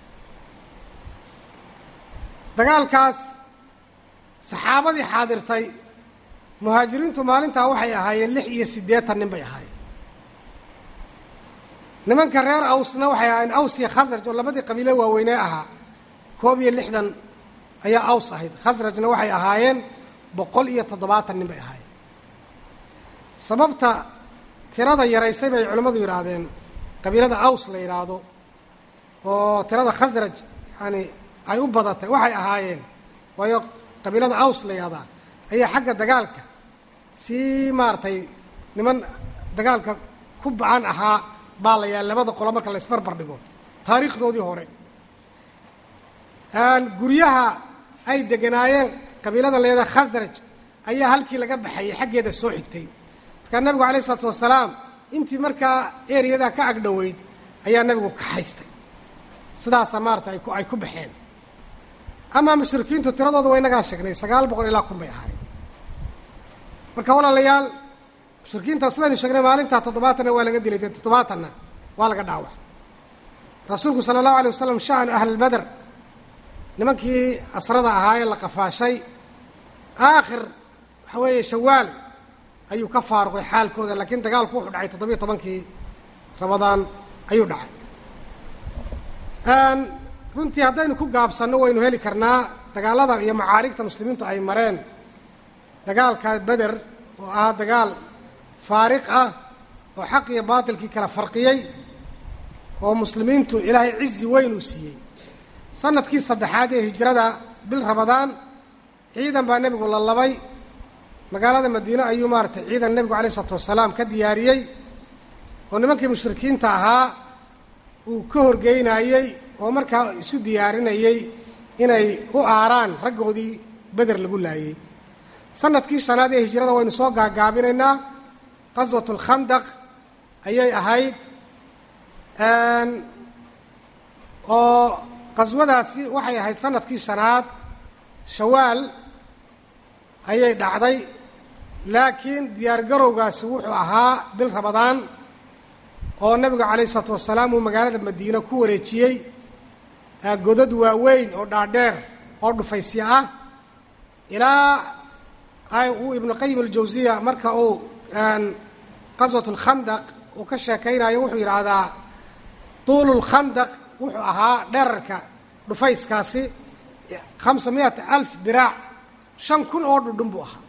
dagaalkaas saxaabadii xaadirtay muhaajiriintu maalintaa waxay ahaayeen lix iyo siddeetan nin bay ahaayeen nimanka reer awsna waxay ahaayeen aws iyo khasraj oo labadii qabiile waaweynee ahaa koob iyo lixdan ayaa aws ahayd khasrajna waxay ahaayeen boqol iyo toddobaatan nin bay ahaayeen sababta tirada yaraysay bay culimmadu yidhaahdeen qabiilada aws la yidhaahdo oo tirada khasraj yani ay u badatay waxay ahaayeen waayo qabiilada aws la yidhahdaa ayaa xagga dagaalka si maaragtay niman dagaalka ku ba-an ahaa baa la yahay labada qolo marka la isbarbar dhigo taariikhdoodii hore guryaha ay deganaayeen qabiilada leeda khasraj ayaa halkii laga baxayay xaggeeda soo xigtay markaa nabigu alayh isalaatu wasalaam intii markaa ereyadaa ka agdhoweyd ayaa nebigu kaxaystay sidaasa maarata ay ku ay ku baxeen amaa mushrikiintu tiradooda waa inagaa sheegnay sagaal boqol ilaa kun bay ahayd marka walaalayaal mushrikiinta sidaynu sheegnay maalintaa toddobaatanna waa laga dilay dee toddobaatanna waa laga dhaawacay rasuulku sala allahu alay wasalam sha'nu ahlilbeder nimankii asrada ahaa ee la qafaashay aakhir waxa weeye shawaal ayuu ka faaruqay xaalkooda laakiin dagaalku wuxuu dhacay toddobiyo tobankii ramadaan ayuu dhacay runtii haddaynu ku gaabsanno waynu heli karnaa dagaalada iyo macaarigta muslimiintu ay mareen dagaalka beder oo ahaa dagaal faariq ah oo xaq iyo baatilkii kala farqiyey oo muslimiintu ilaahay cizi weyn uu siiyey sanadkii saddexaad ee hijrada bil ramadaan ciidan baa nebigu la labay magaalada madiine ayuu maaratay ciidan nebigu alayh isalaatu wasalaam ka diyaariyey oo nimankii mushrikiinta ahaa uu ka horgeynayey oo markaa isu diyaarinayey inay u aaraan raggoodii beder lagu laayey sanadkii shanaad ee hijrada waynu soo gaagaabinaynaa qaswat lkhandaq ayay ahayd oo qaswadaasi waxay ahayd sanadkii shanaad shawaal ayay dhacday laakiin diyaargarowgaasi wuxuu ahaa bil ramadaan oo nebigu calayh isalaatu wasalaam uu magaalada madiine ku wareejiyey godad waaweyn oo dhaadheer oo dhufaysya ah ilaa uu ibnu qayim aljawsiya marka uu qaswat lkhandaq uu ka sheekaynayo wuxuu yidhaahdaa tuulu lkhandaq wuxuu ahaa dherarka dhufayskaasi khamsa miyata alf diraac shan kun oo dhudhun buu ahaa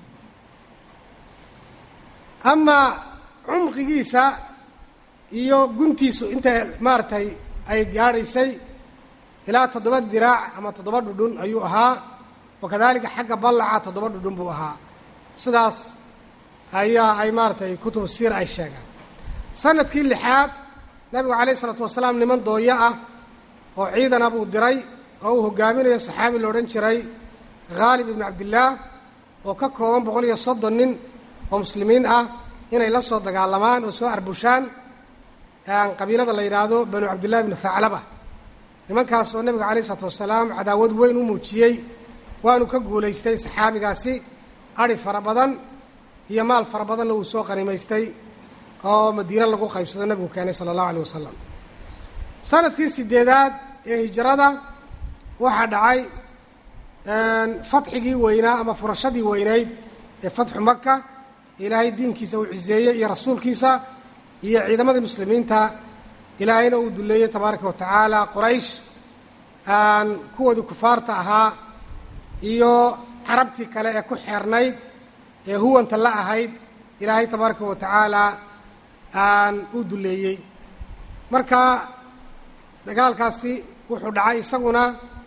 amaa cumqigiisa iyo guntiisu inta maaragtay ay gaadhaysay ilaa toddoba diraac ama toddoba dhudhun ayuu ahaa wa kadalika xagga ballaca toddoba dhudhun buu ahaa sidaas ayaa ay maaratay kutubu siir ay sheegaan sanadkii lixaad nabigu calayh isalaatu wasalaam niman dooyo ah oo ciidana buu diray oo uu hogaaminayo saxaabi la odhan jiray khaalib ibnu cabdillaah oo ka kooban boqol iyo soddon nin oo muslimiin ah inay la soo dagaalamaan oo soo arbushaan qabiilada la yidhaahdo banu cabdillahi ibnu thaclaba nimankaas oo nebiga calayh isalaatu wasalaam cadaawad weyn u muujiyey waanu ka guulaystay saxaabigaasi adhi fara badan iyo maal fara badanna uu soo qanimaystay oo madiine lagu qaybsado nebigu keenay sala allahu aleyh wasalam sanadkii sideedaad ee hijrada waxaa dhacay fatxigii weynaa ama furashadii weynayd ee fatxu maka ilaahay diinkiisa uu ciseeyey iyo rasuulkiisa iyo ciidamadii muslimiinta ilaahayna uu duleeyey tabaaraka wa tacaala qoraysh kuwoodii kufaarta ahaa iyo carabtii kale ee ku xeernayd ee huwanta la ahayd ilaahay tabaaraka wa tacaala uu duleeyey marka dagaalkaasi wuxuu dhacay isaguna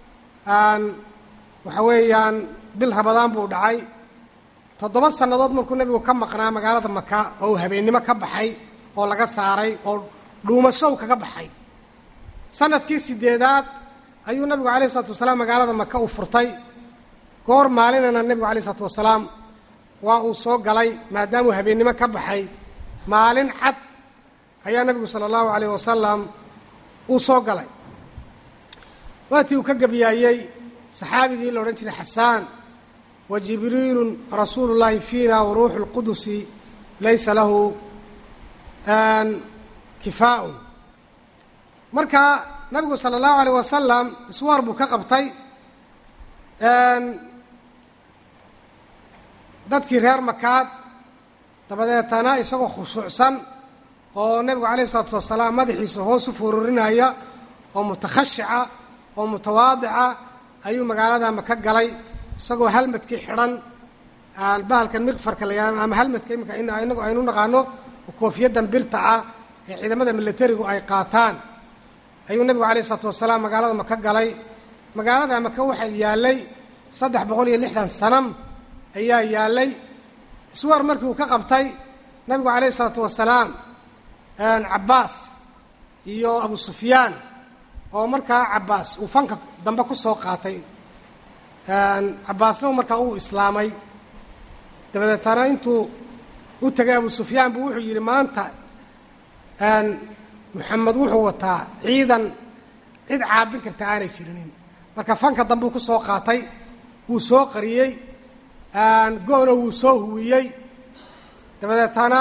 waxa weeyaan bil ramadaan buu dhacay toddoba sannadood markuu nebigu ka maqnaa magaalada maka oo uu habeennimo ka baxay oo laga saaray oo dhuumashow kaga baxay sanadkii sideedaad ayuu nebigu alayh isalaatu wasalaam magaalada maka uu furtay goor maalinana nebigu alayh isalaatu wasalaam waa uu soo galay maadaamuu habeennimo ka baxay maalin cad ayaa nebigu sala allahu alayh wasalam uu soo galay waatii uu ka gebiyaayey saxaabigii la odhan jiray xasaan wa jibriilun rasuulu llaahi fiina wa ruuxu lqudusi laysa lahu kifaaun marka nabigu sala allahu alayh wasalam iswaar buu ka qabtay dadkii reer makaad dabadeetana isagoo khushuucsan oo nebigu calayh isalaatu wasalaam madaxiisa hoos u fururinaya oo mutakhashica oo mutawaadica ayuu magaalada maka galay isagoo halmadkii xidhan bahalkan miqfarka la yihahdo ama halmadka imika inagu aynu naqaano koofiyaddan birta ah ee ciidamada milatarigu ay qaataan ayuu nebigu calayh isalaatu wasalaam magaalada maka galay magaalada maka waxaa yaallay saddex boqol iyo lixdan sanam ayaa yaallay iswaar markii uu ka qabtay nabigu calayh isalaatu wasalaam cabbaas iyo abu sufyaan oo markaa cabbaas uu fanka dambe ku soo qaatay cabbaasna markaa uu islaamay dabadeetana intuu u tegay abu sufyaan buu wuxuu yidhi maanta moxamed wuxuu wataa ciidan cid caabin karta aanay jirinin marka fanka dambuu ku soo qaatay wuu soo qariyey go-na wuu soo huwiyey dabadeetana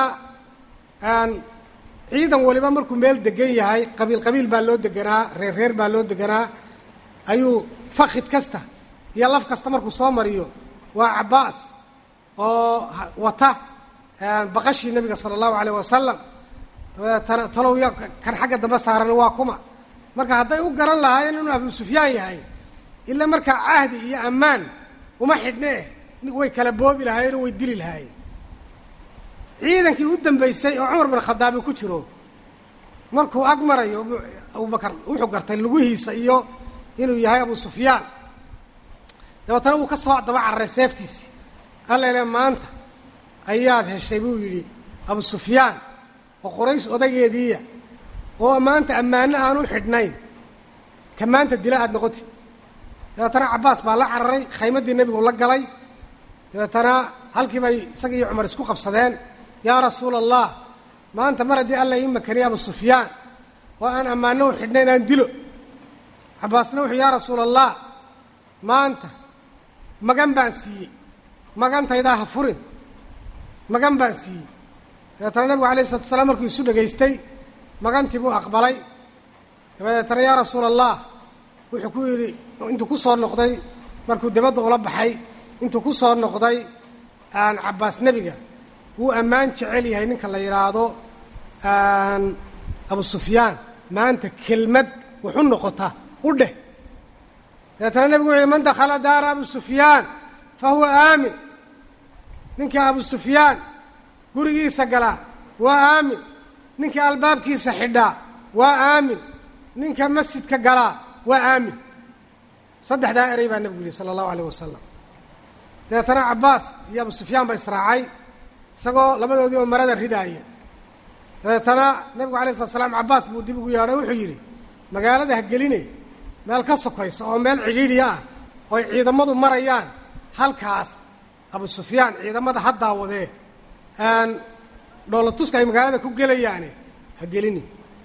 ciidan waliba markuu meel degan yahay qabiil qabiil baa loo deganaa reer reer baa loo deganaa ayuu fakid kasta iyo laf kasta markuu soo mariyo waa cabbaas oo wata baqashii nebiga sala allahu alayh wasalam dabadeetana talow ya kan xagga dambe saaran waa kuma marka hadday u garan lahaayeen inuu abu sufyaan yahay ila markaa cahdi iyo ammaan uma xidhne way kala boobi lahaayeenoo way dili lahaayeen ciidankii u dambeysay oo cumar bin khadaabi ku jiro markuu ag marayo abubakar wuxuu gartay lugihiisa iyo inuu yahay abu sufyaan dabeetana wuu ka soo daba cararay seeftiisi allele maanta ayaad heshay buu yidhi abu sufyaan oo qorays odageediiya oo maanta ammaano aan u xidhnayn ka maanta dila aada noqotid dabeetana cabbaas baa la cararay khaymaddii nebigu la galay dabeetana halkii bay isaga iyo cumar isku qabsadeen yaa rasuula allah maanta mar haddii alla ii makaniy abu sufyaan oo aan ammaano u xidhnayn aan dilo cabbaasna wuxuu yaa rasuula allah maanta magan baan siiyey magantaydaa ha furin magan baan siiyey dabeetana nebigu alayh isalatu wasalaam markuu isu dhegaystay magantii buu aqbalay dabadeetana yaa rasuula allah wuxuu ku yidhi intuu ku soo noqday markuu dibadda ula baxay intuu ku soo noqday aan cabbaas nebiga wuu ammaan jecel yahay ninka la yidhaahdo abu sufyaan maanta kelmad wuxu noqota u dheh dabeetana nebigu wuxu yhi man dakhala daara abu sufyaan fa huwa aamin ninka abu sufyaan gurigiisa galaa waa aamin ninka albaabkiisa xidhaa waa aamin ninka masjidka galaa waa aamin saddexdaa erey baa nebigu yihi sala allahu alayh wasalam dabeetana cabbaas iyo abu sufyaan ba israacay isagoo labadoodii oo marada ridaaya dabeetana nebigu alay slat slam cabbaas buu dib ugu yeedhay wuxuu yidhi magaalada ha geline meel ka sokaysa oo meel cidhiidhiya ah oo ay ciidamadu marayaan halkaas abu sufyaan ciidamada ha daawadee dhoolatuska ay magaalada ku gelayaane ha gelini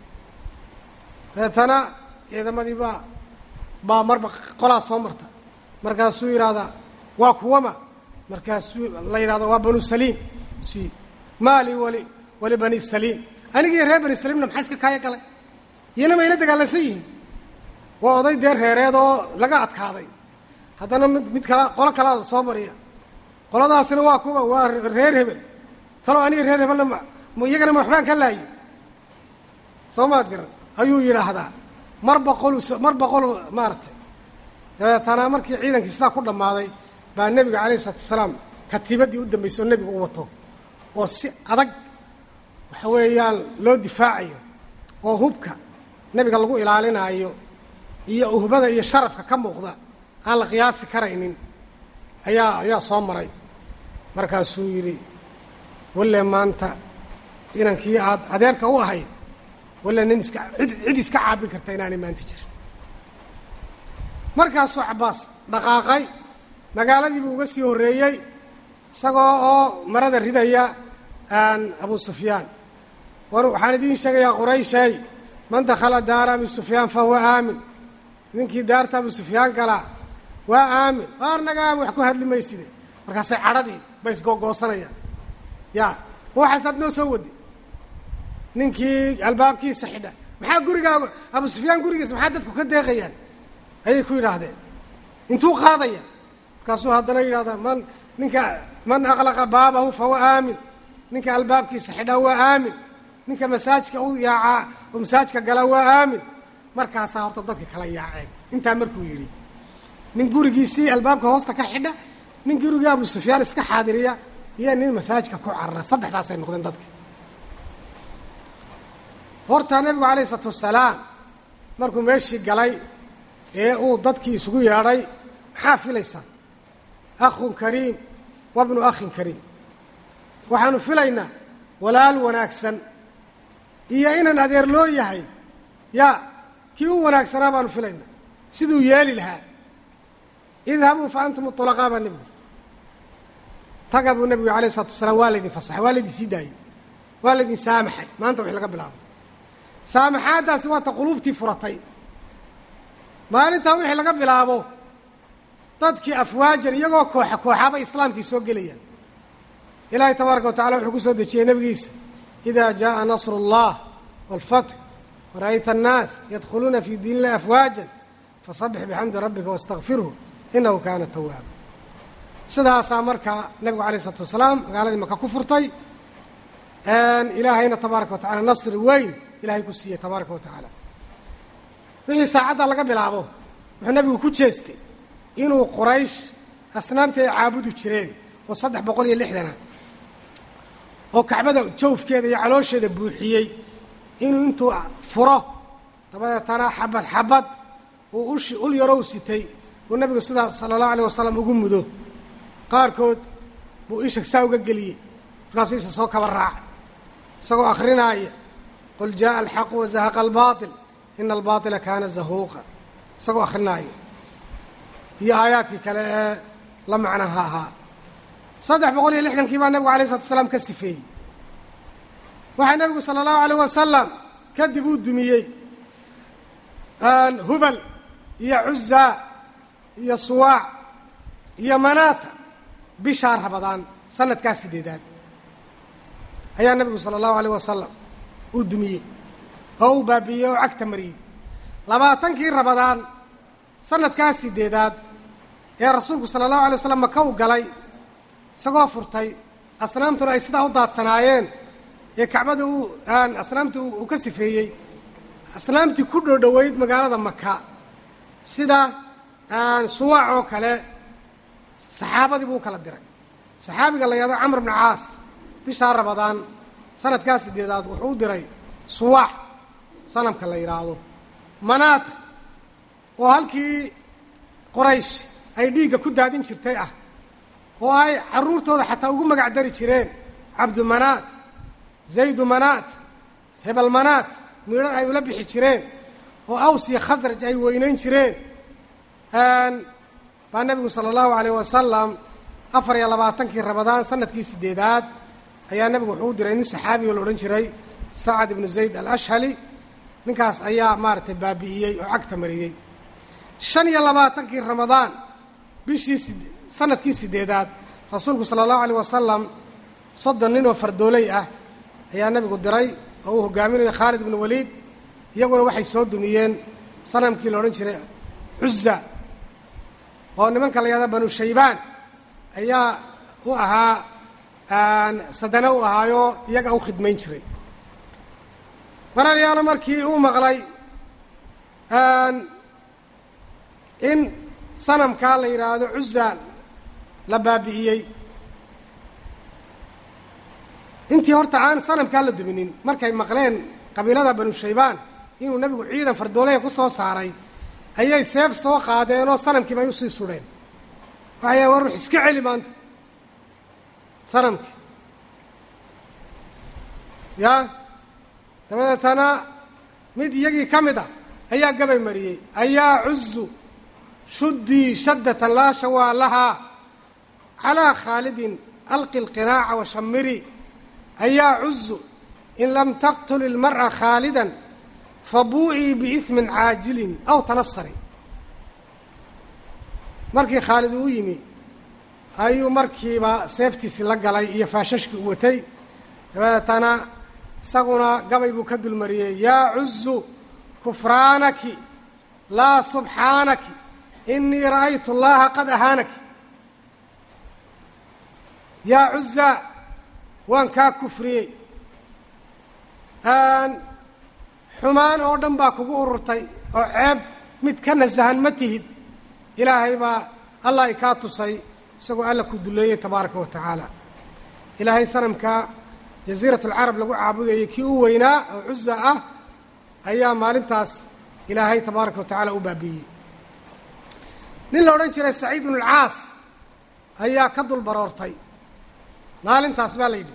dabeetana ciidamadii baa baa marba qolaa soo marta markaasuu yidhaahdaa waa kuwama markaasuu la yidhahda waa banu saliim si maali wali wali bani saliim anigii reer bani saliimna maxaa iska kaaya galay iyana mayla dagaalansan yihiin waa oday dee reereed oo laga adkaaday haddana mid mid kala qolo kalaada soo mariya qoladaasina waa kuwa waa reer hebel talo aniga reer hebelna ma iyagana ma waxbaan ka laaye soo maad garan ayuu yidhaahdaa mar boqol mar boqol maaragtay dabeetana markii ciidankii sidaa ku dhammaaday baa nebiga calayh isalaatu wasalaam katiibaddii u dambaysay oo nebigu u wato oo si adag waxa weeyaan loo difaacayo oo hubka nebiga lagu ilaalinaayo iyo uhbada iyo sharafka ka muuqda aan la qiyaasi karaynin ayaa ayaa soo maray markaasuu yidhi walle maanta inankii aad adeerka u ahayd walle nin iska cid cid iska caabin karta inaanay maanta jirin markaasuu cabbaas dhaqaaqay magaaladii buu uga sii horreeyey isagoo oo marada ridaya abu sufyaan war waxaan idiin sheegayaa qurayshay man dakhala daara abi sufyaan fa huwa aamin ninkii daarta abu sufyaan galaa waa aamin waar naga aamin wax ku hadli mayside markaasay cadhadii bay isgoogoosanayaan ya ma waxaasaad noo soo wadi ninkii albaabkiisa xidha maxaa gurigaaga abu sufyaan gurigiisa maxaa dadku ka deeqayaan ayay ku yidhaahdeen intuu qaadaya markaasuu haddana yidhahdaa man ninka man aqlaqa baabahu fahuwa aamin ninka albaabkiisa xidhaa waa aamin ninka masaajka u yaacaa oo masaajka gala waa aamin markaasaa horta dadka kala yaaceen intaa markuu yidhi nin gurigiisii albaabka hoosta ka xidha nin gurigii abu sufyaan iska xaadiriya iyo nin masaajka ku carara saddexdaasay noqdeen dadki horta nebigu calayh isalaatu wasalaam markuu meeshii galay ee uu dadkii isugu yeedhay maxaa filaysaa akhun kariim wa bnu akhin kariim waxaanu filaynaa walaal wanaagsan iyo inaan adeer loo yahay yaa kii u wanaagsanaa baanu filaynaa siduu yeeli lahaa idhabuu fa antum ulaqaa baa nebigu taga buu nebigu alayh isalatu wasalaam waa laydin fasaxay waa laydin sii daayey waa laydin saamaxay maanta wix laga bilaabo saamaxaaddaasi waa ta quluubtii furatay maalintaa wixii laga bilaabo dadkii afwaajan iyagoo kooxa kooxaabay islaamkii soo gelayaan ilaahay tabaaraka wa tacala wuxuu ku soo dejiyey nebigiisa idaa jaءa nasru اllah wاlfatx wara'ayta annaas yadkhuluuna fii diin illahi afwaajan fasabbix bixamdi rabbika wastakfirhu inahu kaana tawaaba sidaasaa markaa nebigu alayh isalaatu wasalaam magaaladii maka ku furtay ilaahayna tabaaraka wa tacala nasri weyn ilahay ku siiyey tabaaraka wa tacaala wixii saacadda laga bilaabo wuxuu nebigu ku jeestay inuu quraysh asnaamtii ay caabudi jireen oo saddex boqol iyo lixdana oo kacbada jawfkeeda iyo caloosheeda buuxiyey inuu intuu furo dabadeetana xabad xabad uu ushi ul yarow sitay uu nebigu sidaas sala allahu alayh wasalam ugu mudo qaarkood buu isha saa uga geliyey markaasuu isa soo kaba raacay isagoo akrinaaya qul jaءa alxaqu wazahaqa albaaطil ina albaaطila kaana zahuuqa isagoo akrinaaya iyo aayaadkii kale ee la macnaha ahaa saddex boqol iyo lixdankii baa nebigu alay slatu asalaam ka sifeeyey waxaa nebigu sala allahu alayh wasalam kadib uu dumiyey hubal iyo cuzaa iyo suwaac iyo manaata bishaa rabadaan sanadkaa sideedaad ayaa nebigu sala allahu alayh wasalam uu dumiyey oo uu baabiiyey oo cagta mariyey labaatankii rabadaan sanadkaa sideedaad ee rasuulku sala allahu alay waslam maka u galay isagoo furtay asnaamtuna ay sidaa u daadsanaayeen ee kacbada uu asnaamta uu ka sifeeyey asnaamtii ku dhoodhoweyd magaalada maka sida suwaac oo kale saxaabadii buu u kala diray saxaabiga la yahdo camr bna caas bishaa rabadaan sanadkaa sideedaad wuxuu u diray suwaac sanamka la yidhaahdo manaata oo halkii qoraysh ay dhiigga ku daadin jirtay ah oo ay carruurtooda xataa ugu magac dari jireen cabdu manaat zaydu manaat hebel manaat midhan ay ula bixi jireen oo aws iyo khasraj ay weynayn jireen baa nebigu sala allahu alayh wasalam afar iyo labaatankii rabadaan sanadkii sideedaad ayaa nebigu wuxuu u diray nin saxaabiga la odhan jiray sacad ibnu zayd alashhali ninkaas ayaa maaragtay baabi'iyey oo cagta mariyey shan iyo labaatankii ramadaan bishii sanadkii sideedaad rasuulku sala allahu alayh wasalam soddon nin oo fardooley ah ayaa nebigu diray oo uu hogaaminayo khaalid ibnu waliid iyaguna waxay soo dumiyeen sanamkii la odhan jiray cuza oo nimanka la yahda banu shaybaan ayaa u ahaa sadane u ahaayoo iyaga u khidmayn jiray maralyaalo markii uu maqlay in sanamkaa la yidhaahdo cuza la baabi'iyey intii horta aan sanamkaa la duminin markay maqleen qabiilada banu shaybaan inuu nebigu ciidan fardoolaya ku soo saaray ayay seef soo qaadeen oo sanamkiiba ay usii sudheen waxay war wax iska celi maanta sanamkii ya dabadeetana mid iyagii ka mid ah ayaa gabay mariyey ayaa cuzu shuddii shaddatan laa shawaa lahaa calaa khaalidin alqi lqinaaca washamiri ayaa cuzu in lam taqtul ilmar'a khaalidan fabuu'ii biismin caajilin aw tanasari markii khaalid uu yimi ayuu markiiba seeftiisi la galay iyo faashashkii u watay dabadeetana isaguna gabay buu ka dulmariyey yaa cuzu kufraanaki laa subxaanaki inii ra'aytu allaha qad ahaanaki yaa cuza waan kaa kufriyey xumaan oo dhan baa kugu ururtay oo ceeb mid ka nasahan ma tihid ilaahay baa allah i kaa tusay isagoo alla ku duleeyey tabaaraka wa tacaala ilaahay sanamka jasiirat alcarab lagu caabudayay kii u weynaa oo cuza ah ayaa maalintaas ilaahay tabaaraka wa tacaala u baabiiyey nin la odhan jiray saciid ibnu alcaas ayaa ka dul baroortay maalintaas baa la yidhi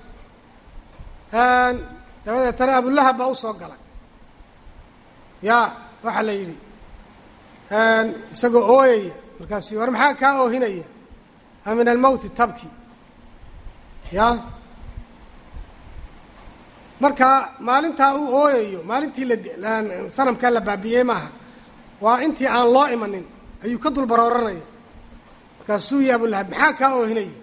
dabadeetana abulahab baa u soo galay yaa waxaa la yidhi isagoo ooyaya markaasuu war maxaa kaa oohinaya a min almowti tabki ya marka maalintaa uu ooyayo maalintii la sanamkaa la baabiyey maaha waa intii aan loo imanin ayuu ka dul barooranaya markaasuu ya abulahab maxaa kaa oohinaya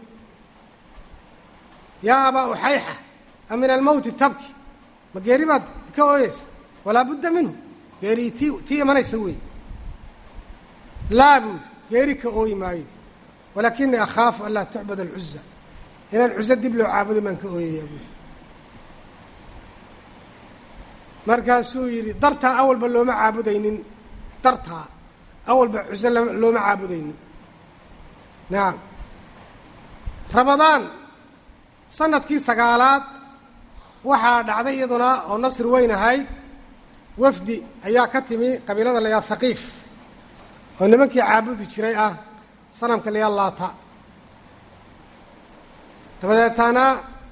yaa abaa uxayxa a min almowti tabki ma geeri baad ka ooyeysa walaa budda minhu geerii tii tii imanaysa weeye laa buuli geeri ka ooyi maayo walaakinii akhaafu an laa tucbad alcuza inaan cuso dib loo caabudo maan ka ooyayaa buuli markaasuu yidhi dartaa awalba looma caabudaynin dartaa awalba cuso looma caabudaynin nacam ramadaan sanadkii sagaalaad waxaa dhacday iyaduna oo nasri weyn ahayd wafdi ayaa ka timi qabiilada layaa thaqiif oo nimankii caabudi jiray ah sanamka layaa laata dabadeetana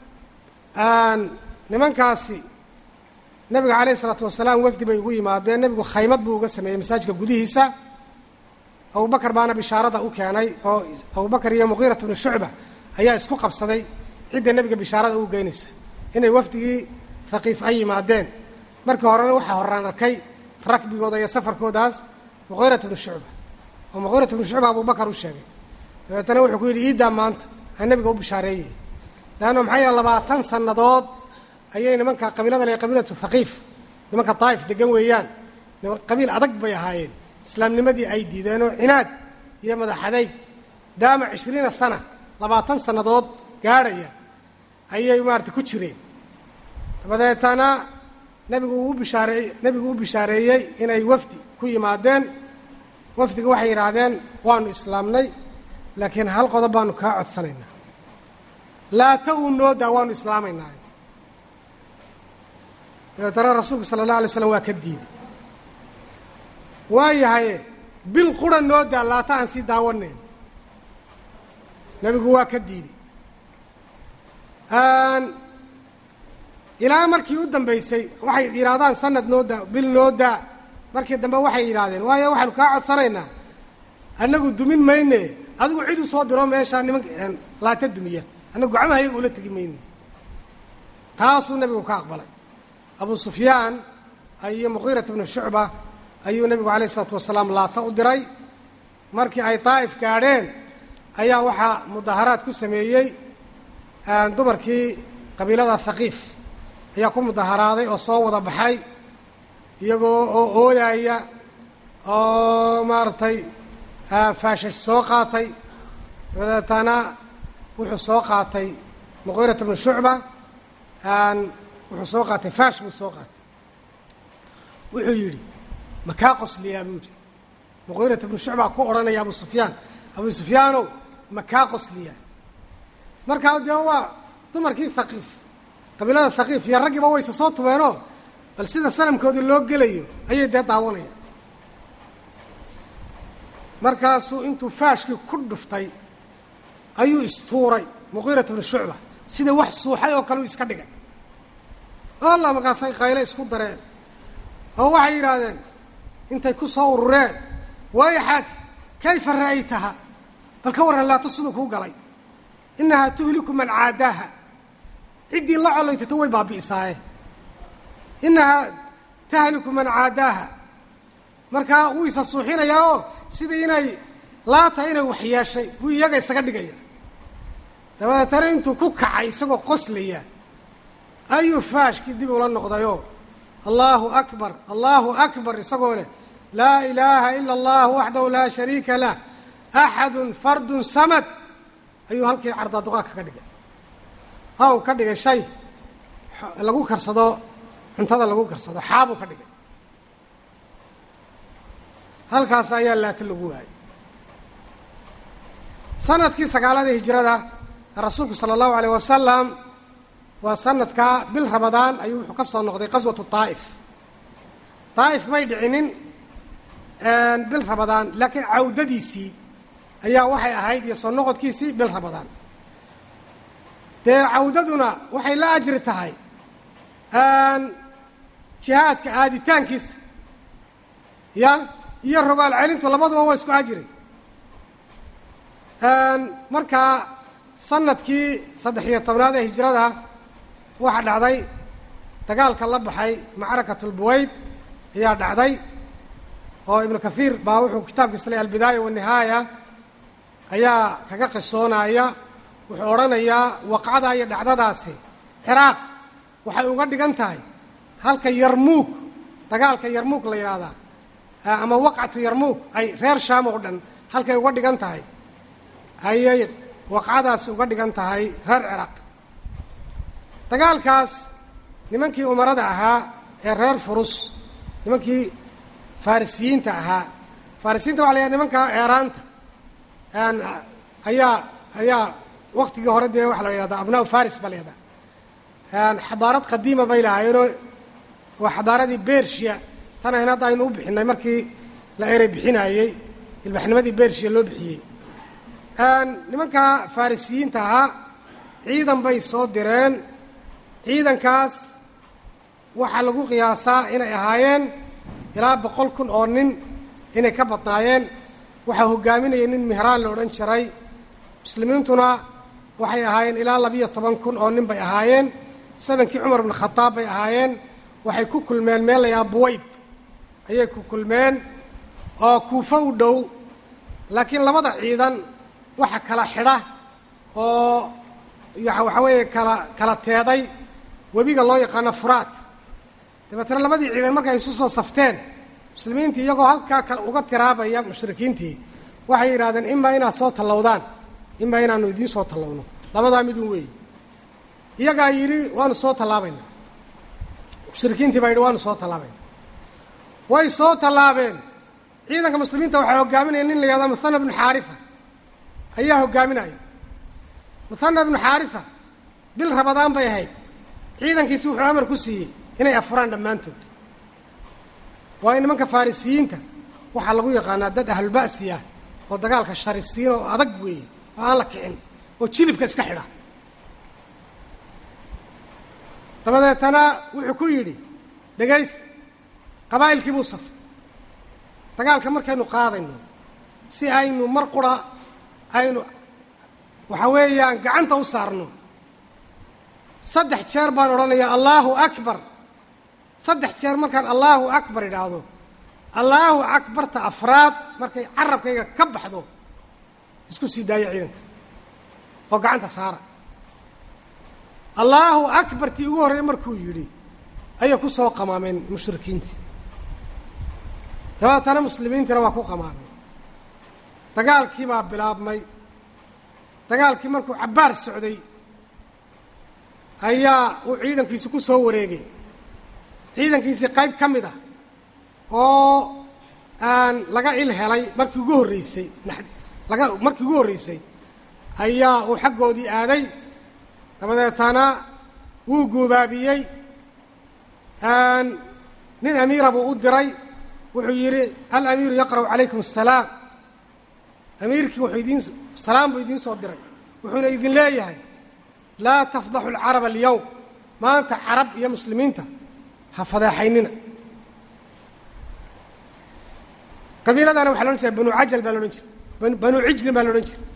nimankaasi nabiga calayh isalaatu wasalaam wafdi bay ugu yimaadeen nebigu khaymad buu uga sameeyey masaajidka gudihiisa abubakar baana bishaarada u keenay oo abubakar iyo muqiirat bnu shucba ayaa isku qabsaday cidda nebiga bishaarada u geynaysa inay wafdigii thaqiif ay yimaadeen markii horena waxaa horaan arkay rakbigooda iyo safarkoodaas muqiirat bnu shucba oo muqiirat bnu shucba abubakar u sheegay dabeetana wuxuu ku yidhi iiddaa maanta aan nebiga u bishaareeyey leanna maxaa yeele labaatan sannadood ayay nimanka qabiilada le qabiilatu thaqiif nimanka daa'if degan weeyaan qabiil adag bay ahaayeen islaamnimadii ay diideen oo cinaad iyo madaxadayg daama cishriina sana labaatan sannadood gaadhaya ayay maarata ku jireen dabadeetana nebigu uu bishaareey nebigu u bishaareeyey inay wafdi ku yimaadeen wafdiga waxay yidhaahdeen waanu islaamnay laakiin hal qodob baanu kaa codsanaynaa laata uu noodaa waanu islaamaynaa dabeetana rasuulku sala allah alay slam waa ka diiday waayahaye bil qura noo daa laata aan sii daawanayn nebigu waa ka diiday ilaa markii u dambaysay waxay yidhaahdaan sanad noo daa bil noo daa markii dambe waxay yidhaahdeen waayo waxaanu kaa codsanaynaa annagu dumin mayne adigu cid u soo diro meeshaa nimanka laata dumiya annagu gacmaha iyaga ula tegi mayne taasuu nebigu ka aqbalay abu sufyaan iyo muqiirat bnu shucba ayuu nebigu calayh isalaatu wasalaam laata u diray markii ay daa'if gaadheen ayaa waxaa mudaharaad ku sameeyey dumarkii qabiilada thaqiif ayaa ku mudaharaaday oo soo wada baxay iyagoo oo ooyaya oo maaragtay faashash soo qaatay dabadeetana wuxuu soo qaatay muqiirat bnu shucba wuxuu soo qaatay faash buu soo qaatay wuxuu yidhi ma kaa qosliyaa buu yidhi muqiirat bnu shucbaa ku odhanaya abu sufyaan abu sufyaanow ma kaa qosliyaa markaa dee waa dumarkii thaqiif qabiilada thaqiif iyo raggiiba wayse soo tubeenoo bal sida sanamkoodii loo gelayo ayay dee daawanayaan markaasuu intuu faashkii ku dhuftay ayuu istuuray muqiirat bnu shucba sida wax suuxay oo kale u iska dhigay alla markaasay qayle isku dareen oo waxay yidhaahdeen intay ku soo urureen wayxaag kayfa ra'aytaha bal ka warran laata siduu kuu galay innahaa tuhliku man caadaaha ciddii la collaytato way baabi'isaaye innahaa tahliku man caadaaha markaa wuu isa suuxinayaa oo sidii inay laata inay waxyeeshay buu iyaga isaga dhigaya dabadeetana intuu ku kacay isagoo qoslaya ayuu faashkii dib ula noqdayoo allaahu akbar allaahu akbar isagoo leh laa ilaaha ila allah waxdahu laa shariika lah axadun fardun samad ayuu halkii cardaaduqaadka ka dhigay aw ka dhigay shay lagu karsado cuntada lagu karsado xaabuu ka dhigay halkaas ayaa laata lagu waayay sanadkii sagaalada hijrada rasuulku sala allahu alayh wasalam waa sanadkaa bil ramadaan ayuu wuxuu ka soo noqday qaswatu daa'if daa'if may dhicinin bil ramadaan laakiin cawdadiisii ayaa waxay ahayd iyo soo noqodkiisii bil ramadaan dee cawdaduna waxay la ajri tahay jihaadka aaditaankiisa ya iyo rogaal celintu labaduba waa isku ajri markaa sanadkii saddex iyo tobnaad ee hijrada waxaa dhacday dagaalka la baxay macrakatulbuwayb ayaa dhacday oo ibnu kathiir baa wuxuu kitaabkiisa leeyahy albidaaya wanihaaya ayaa kaga qisoonaya wuxuu odhanayaa waqcada iyo dhacdadaasi ciraaq waxay uga dhigan tahay halka yarmuug dagaalka yarmuug la yidhaahdaa ama waqcatu yarmuug ay reer shaam oo dhan halkay uga dhigan tahay ayay waqcadaasi uga dhigan tahay reer ciraaq dagaalkaas nimankii umarada ahaa ee reer furus nimankii farisiyiinta ahaa farisiyiinta waxa la yidhaha nimanka eeraanta ayaa ayaa waktigii hore dee waxaa la yidhahdaa abnaa faris baa la yidhahdaa xadaarad qadiima bay lahaayeenoo waa xadaaradii bershiya tan ahayn hadda aynu u bixinay markii la erey bixinaayey ilbaxnimadii bershiya loo bixiyey nimanka farisiyiinta ahaa ciidan bay soo direen ciidankaas waxaa lagu qiyaasaa inay ahaayeen ilaa boqol kun oo nin inay ka badnaayeen waxaa hogaaminaya nin mihraan la odhan jiray muslimiintuna waxay ahaayeen ilaa labiyo toban kun oo nin bay ahaayeen samankii cumar ibnu khadaab bay ahaayeen waxay ku kulmeen meel layahaa buwayb ayay ku kulmeen oo kuufo u dhow laakiin labada ciidan waxa kala xidha oo waxaa weeye kala kala teeday webiga loo yaqaano furaat dabeetana labadii ciidan markay isu soo safteen muslimiintii iyagoo halkaa kale uga tiraabaya mushrikiintii waxay yidhahdeen imaa inaad soo tallowdaan imaa inaanu idiin soo tallowno labadaa midun weeyi iyagaa yidhi waanu soo tallaabaynaa mushrikiintii baa yidhi waanu soo tallaabaynaa way soo tallaabeen ciidanka muslimiinta waxaa hogaaminaya nin la yihahdo muhana bnu xaarifa ayaa hogaaminaya muhana bnu xaarifa bil rabadaan bay ahayd ciidankiisi wuxuu amar ku siiyey inay afuraan dhammaantood waayo nimanka farisiyiinta waxaa lagu yaqaanaa dad ahlulba'si ah oo dagaalka sharisiin oo adag weeye oo aan la kicin oo jilibka iska xidha dabadeetana wuxuu ku yidhi dhegaysta qabaa'ilkii buu safay dagaalka markaynu qaadayno si aynu mar qura aynu waxa weeyaan gacanta u saarno saddex jeer baan odhanayaa allaahu akbar saddex jeer markaan allaahu akbar idhaahdo allaahu akbarta afraad markay carabkayga ka baxdo isku sii daaya ciidanka oo gacanta saara allaahu akbartii ugu horreey markuu yidhi ayay ku soo qamaameen mushrikiintii dabeetana muslimiintiina waa ku qamaameen dagaalkii baa bilaabmay dagaalkii markuu cabbaar socday ayaa uu ciidankiisi ku soo wareegay ciidankiisii qayb ka mid ah oo aan laga il helay markii ugu horreysay laga markii ugu horreysay ayaa uu xaggoodii aaday dabadeetana wuu guubaabiyey nin amiira buu u diray wuxuu yidhi alamiiru yaqra'u calaykum asalaam amiirkii wuxuu idiin salaam buu idiin soo diray wuxuuna idin leeyahay laa tafdaxu alcarab alyowm maanta carab iyo muslimiinta ha fadeexaynina qabiiladana waxa la odhan jiray banu cajal baa la odhan jiray banu cijlin baa la odhan jiray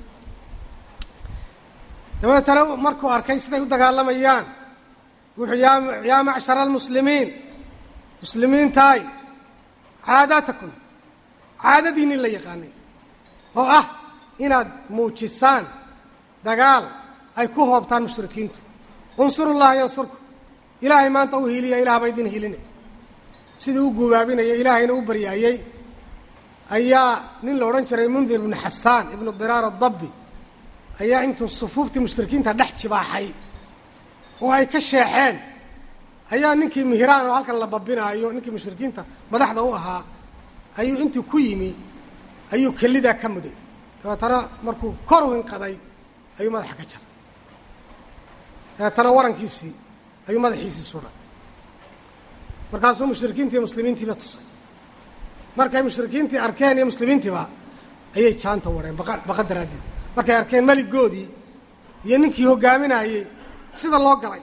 dabeetana markuu arkay siday u dagaalamayaan wuxuu yaa yaa macshara almuslimiin muslimiintaay caadaatakum caadadiinnin la yaqaanay oo ah inaad muujisaan dagaal ay ku hoobtaan mushrikiintu unsuru llaha yansurku ilaahay maanta u hiiliya ilaah ba idin hiline sidii u guubaabinaya ilaahayna u baryaayey ayaa nin la odhan jiray mundir ibnu xasaan ibnu diraar adabbi ayaa intuu sufuuftii mushrikiinta dhex jibaaxay oo ay ka sheexeen ayaa ninkii mihiraan oo halkan la babinaayo ninkii mushrikiinta madaxda u ahaa ayuu intuu ku yimi ayuu kelidaa ka muday dabeetana markuu kor u hinqaday ayuu madaxa ka jaray dabeetana warankiisii ayuu madaxiisii sudhay markaasuu mushrikiintii muslimiintiiba tusay markay mushrikiintii arkeen iyo muslimiintiiba ayay jaanta wareen baqa daraaddeed markay arkeen meligoodii iyo ninkii hoggaaminaayey sida loo galay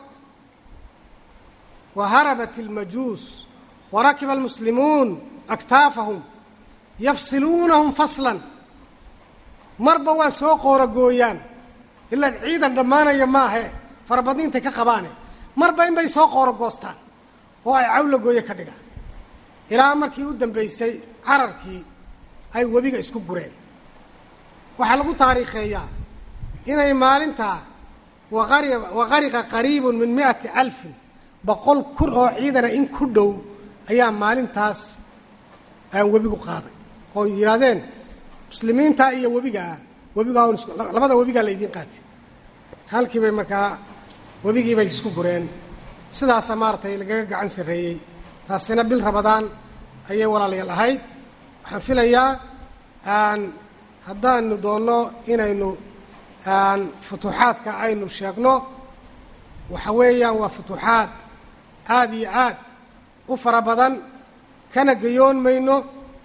wa harabat ilmajuus wa rakiba almuslimuun aktaafahum yafsiluunahum faslan marba waa soo qooragooyaan ilaan ciidan dhammaanaya maahe farabadniintay ka qabaane marba in bay soo qoorogoostaan oo ay cawla gooye ka dhigaan ilaa markii u dambaysay cararkii ay webiga isku gureen waxaa lagu taariikheeyaa inay maalintaa waqari waqariqa qariibun min mi'ati alfin boqol kun oo ciidana in ku dhow ayaa maalintaas aan webigu qaaday oo yidhaahdeen muslimiintaa iyo webigaa webigaa un isku labada webigaa laydiin qaatay halkii bay markaa webigii bay isku gureen sidaasa maaragtay lagaga gacan sarreeyey taasina bil rabadaan ayay walaalayaal ahayd waxaan filayaa aan haddaanu doonno inaynu aan futuuxaadka aynu sheegno waxa weeyaan waa futuuxaad aada iyo aad u fara badan kana gayoon mayno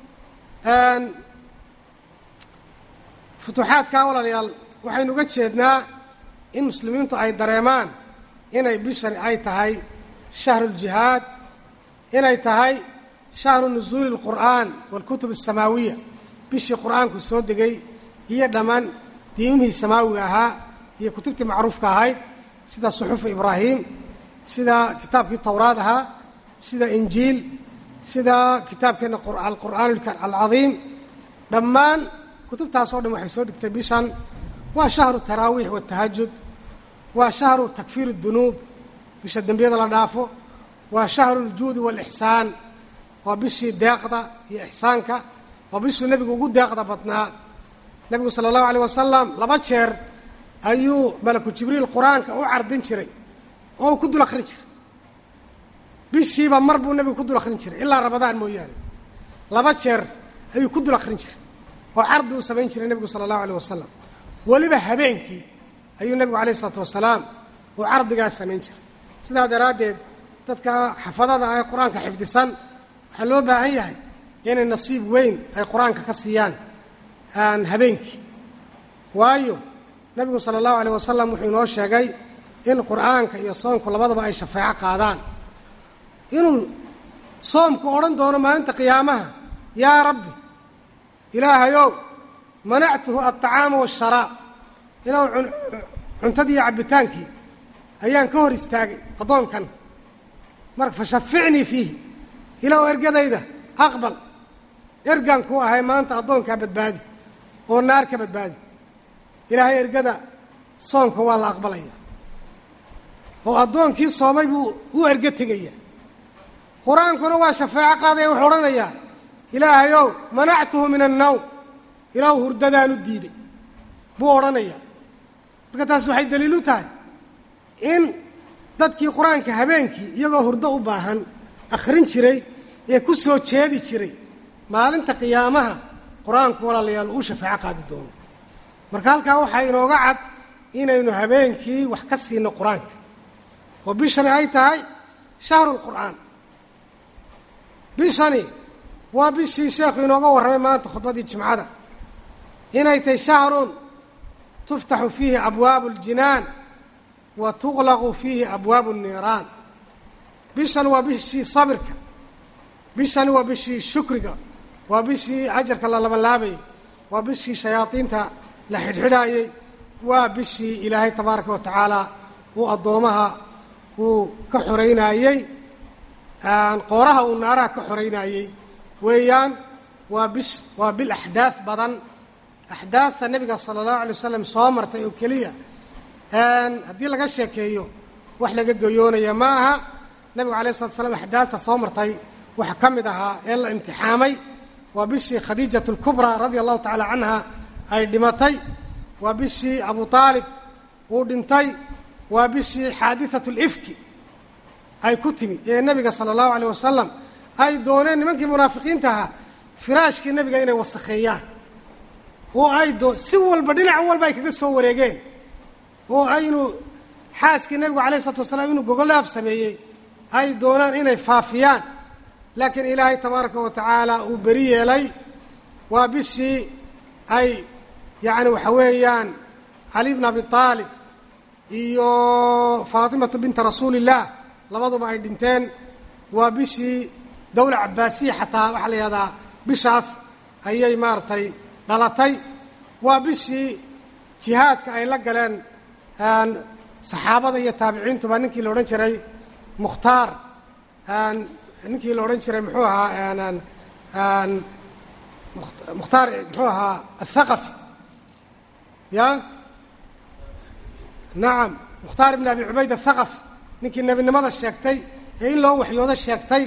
futuuxaadkaa walaalayaal waxaynu uga jeednaa in muslimiintu ay dareemaan inay bishani ay tahay shahruljihaad inay tahay shahru nusuuli اlqur'aan wاlkutub الsamaawiya bishii qur'aanku soo degay iyo dhammaan diimihii samaawiga ahaa iyo kutubtii macruufka ahayd sida suxufu ibraahim sida kitaabkii towraad ahaa sida injiil sida kitaabkeenna alqur'aan alcadiim dhammaan kutubtaasoo dhan waxay soo degtay bishan waa shahru taraawiix watahajud waa shahru takfiir اdunuub bisha dembiyada la dhaafo waa shahru ljuudi wاlixsaan waa bishii deeqda iyo ixsaanka waa bishuu nebigu ugu deeqda badnaa nebigu sala allahu aleyh wasalam laba jeer ayuu malaku jibriil qur-aanka u cardin jiray oo uu ku dul akhrin jiray bishiiba mar buu nebigu ku dul akhrin jiray ilaa ramadaan mooyaane laba jeer ayuu ku dul akhrin jiray oo cardi uu samayn jiray nebigu sala allahu aleyh wasalam weliba habeenkii ayuu nebigu alayh isalaatu wasalaam uu cardigaas samayn jiray sidaa daraaddeed dadka xafadada ee qur-aanka xifdisan waxaa loo baahan yahay inay nasiib weyn ay qur-aanka ka siiyaan aan habeenkii waayo nebigu sala allahu aleyh wasalam wuxuu inoo sheegay in qur'aanka iyo soomku labadaba ay shafeeco qaadaan inuu soomku odhan doono maalinta qiyaamaha yaa rabbi ilaahayow manactuhu alطacaama waasharaab ilaw cuntadii iyo cabbitaankii ayaan ka hor istaagay addoonkan marka fashaficnii fiihi ilaw ergadayda aqbal ergaan kuu ahay maanta addoonkaa badbaadi oo naar ka badbaadi ilaahay ergada soomka waa la aqbalaya oo addoonkii soomay buu u ergo tegaya qur-aankuna waa shafeeco qaadaya wuxuu odhanayaa ilaahayow manactuhu min annawm ilaahu hurdadaan u diiday buu odhanayaa marka taas waxay daliil u tahay in dadkii qur-aanka habeenkii iyagoo hurdo u baahan akhrin jiray ee ku soo jeedi jiray maalinta qiyaamaha qur-aanku walaalayaal uu shafeeco qaadi doono marka halkaa waxaa inooga cad inaynu habeenkii wax ka siino qur-aanka oo bishani ay tahay shahru lqur'aan bishani waa bishii sheekhu inooga warramay maanta khudbadii jimcada inay tahay shahrun tuftaxu fiihi abwaabu اljinaan wa tuqlaqu fiihi abwaabu الniiraan bishan waa bishii sabirka bishani waa bishii shukriga waa bishii ajarka la labanlaabayay waa bishii shayaadiinta la xidhxidhaayey waa bishii ilaahay tabaaraka wa tacaala uu addoomaha uu ka xoraynaayey qooraha uu naaraha ka xoraynaayey weeyaan waa bish waa bil axdaad badan axdaadta nebiga sala allahu alay wasalam soo martay oo keliya haddii laga sheekeeyo wax laga goyoonaya ma aha nebigu alay slatu slam axdaasta soo martay waxa ka mid ahaa ee la imtixaamay waa bishii khadiijat اlkubraa radia allahu tacaala canha ay dhimatay waa bishii abu aalib uu dhintay waa bishii xaadiثat اlifki ay ku timi ee nebiga sala allahu aleyh wasalam ay dooneen nimankii munaafiqiinta ahaa firaashkii nebiga inay wasakheeyaan oo ay doo si walba dhinac walba ay kaga soo wareegeen oo aynu xaaskii nebigu alayh isalatu wasalaam inuu gogolaaf sameeyey ay doonaan inay faafiyaan laakiin ilaahay tabaaraka wa tacaala uu beri yeelay waa bishii ay yacni waxa weeyaan cali bn abi aalib iyo faatimatu binta rasuuli illaah labaduba ay dhinteen waa bishii dowla cabaasiya xataa waxaa la yihahdaa bishaas ayay maaragtay dhalatay waa bishii jihaadka ay la galeen saxaabada iyo taabiciintuba ninkii la odhan jiray mukhtaar ninkii la odhan jiray muxuu ahaa mukhtaar muxuu ahaa athaqafi ya nacam mukhtaar ibn abi cubayd athaqafi ninkii nebinimada sheegtay ee in loo waxyoodo sheegtay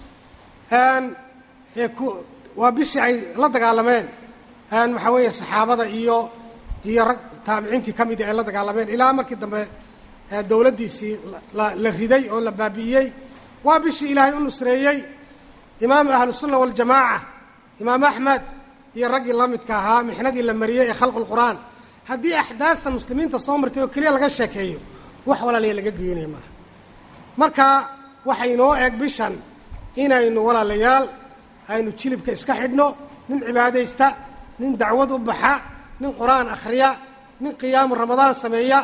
ee ku waa bishii ay la dagaalameen waxaa weeye saxaabada iyo iyo rag taabiciintii ka mida ay la dagaalameen ilaa markii dambe dowladdiisii la riday oo la baabi'iyey waa bishii ilaahay u nusreeyey imaam ahlusunna waljamaaca imaam axmed iyo raggii la midka ahaa mixnadii la mariyey ee khalqu lqur'aan haddii axdaasta muslimiinta soo martay oo keliya laga sheekeeyo wax walaalayaal laga geynaya maaha marka waxay inoo eg bishan inaynu walaalayaal aynu jilibka iska xidhno nin cibaadaysta nin dacwad u baxa nin qur-aan akhriya nin qiyaamu ramadaan sameeya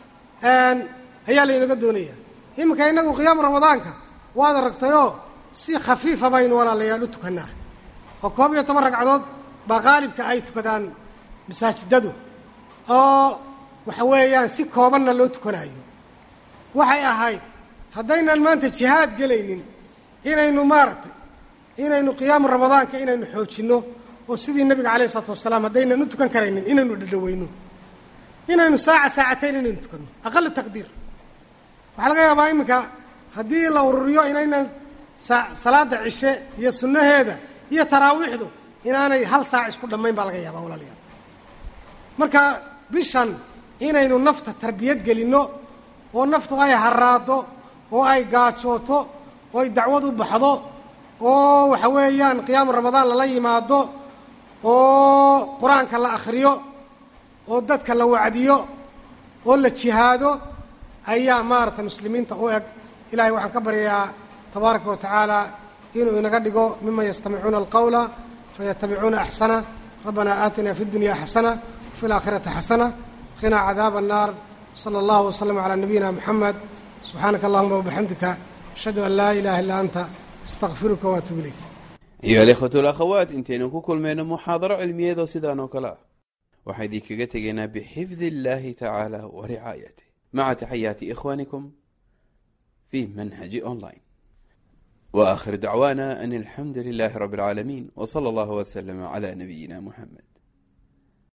ayaa laynaga doonaya iminka innagu qiyaamu ramadaanka waad aragtayoo si khafiifa baynu walaalayaal u tukannaa oo koob iyo toban ragcadood baa qaalibka ay tukadaan masaajidadu oo waxa weeyaan si koobanna loo tukanayo waxay ahayd haddaynan maanta jihaad gelaynin inaynu maaragtay inaynu qiyaamu ramadaanka inaynu xoojinno oo sidii nebiga calayh isalaatu wasalaam haddaynan u tukan karaynin inaynu dhadhaweyno inaynu saaca saacatayn inaynu tukanno aqala taqdiir waxaa laga yaabaa iminka haddii la ururiyo inaynan salaada cishe iyo sunnaheeda iyo taraawiixdu inaanay hal saac isku dhammayn baa laga yaabaa walaalayaal marka bishan inaynu nafta tarbiyad gelinno oo naftu ay haraado oo ay gaajooto oo ay dacwad u baxdo oo waxa weeyaan qiyaamu ramadaan lala yimaado oo qur-aanka la akhriyo oo dadka la wacdiyo oo la jihaado ayaa maaragtay muslimiinta u eg ilahay waxaan ka baryayaa tabaaraka wa tacaala inuu inaga dhigo miman yastamicuuna alqawla fayatabicuuna axsana rabbana aatina fi اdunya xasana wafi اlaakhirati xasana qinaa cadaaba الnaar slى اllah wslm عlى nabiyina mxamed subxaanaka allahuma wabixamdika ashhadu an laa ilaha illa anta astaqfiruka waatuub ilayk ayuha alikhwatu alakhawaat intaynu ku kulmayno muxaadaro cilmiyeedoo sidaan oo kale ah waxaan idinkaga tegaynaa bixifdi illahi tacaala wa ricaayatih maca taxayaati ikhwanikum fi manhaji online wa akhir dacwaana an alxamdu lilahi rabi اlcaalamiin w slى اllah wslm عlى nabiyina muxamed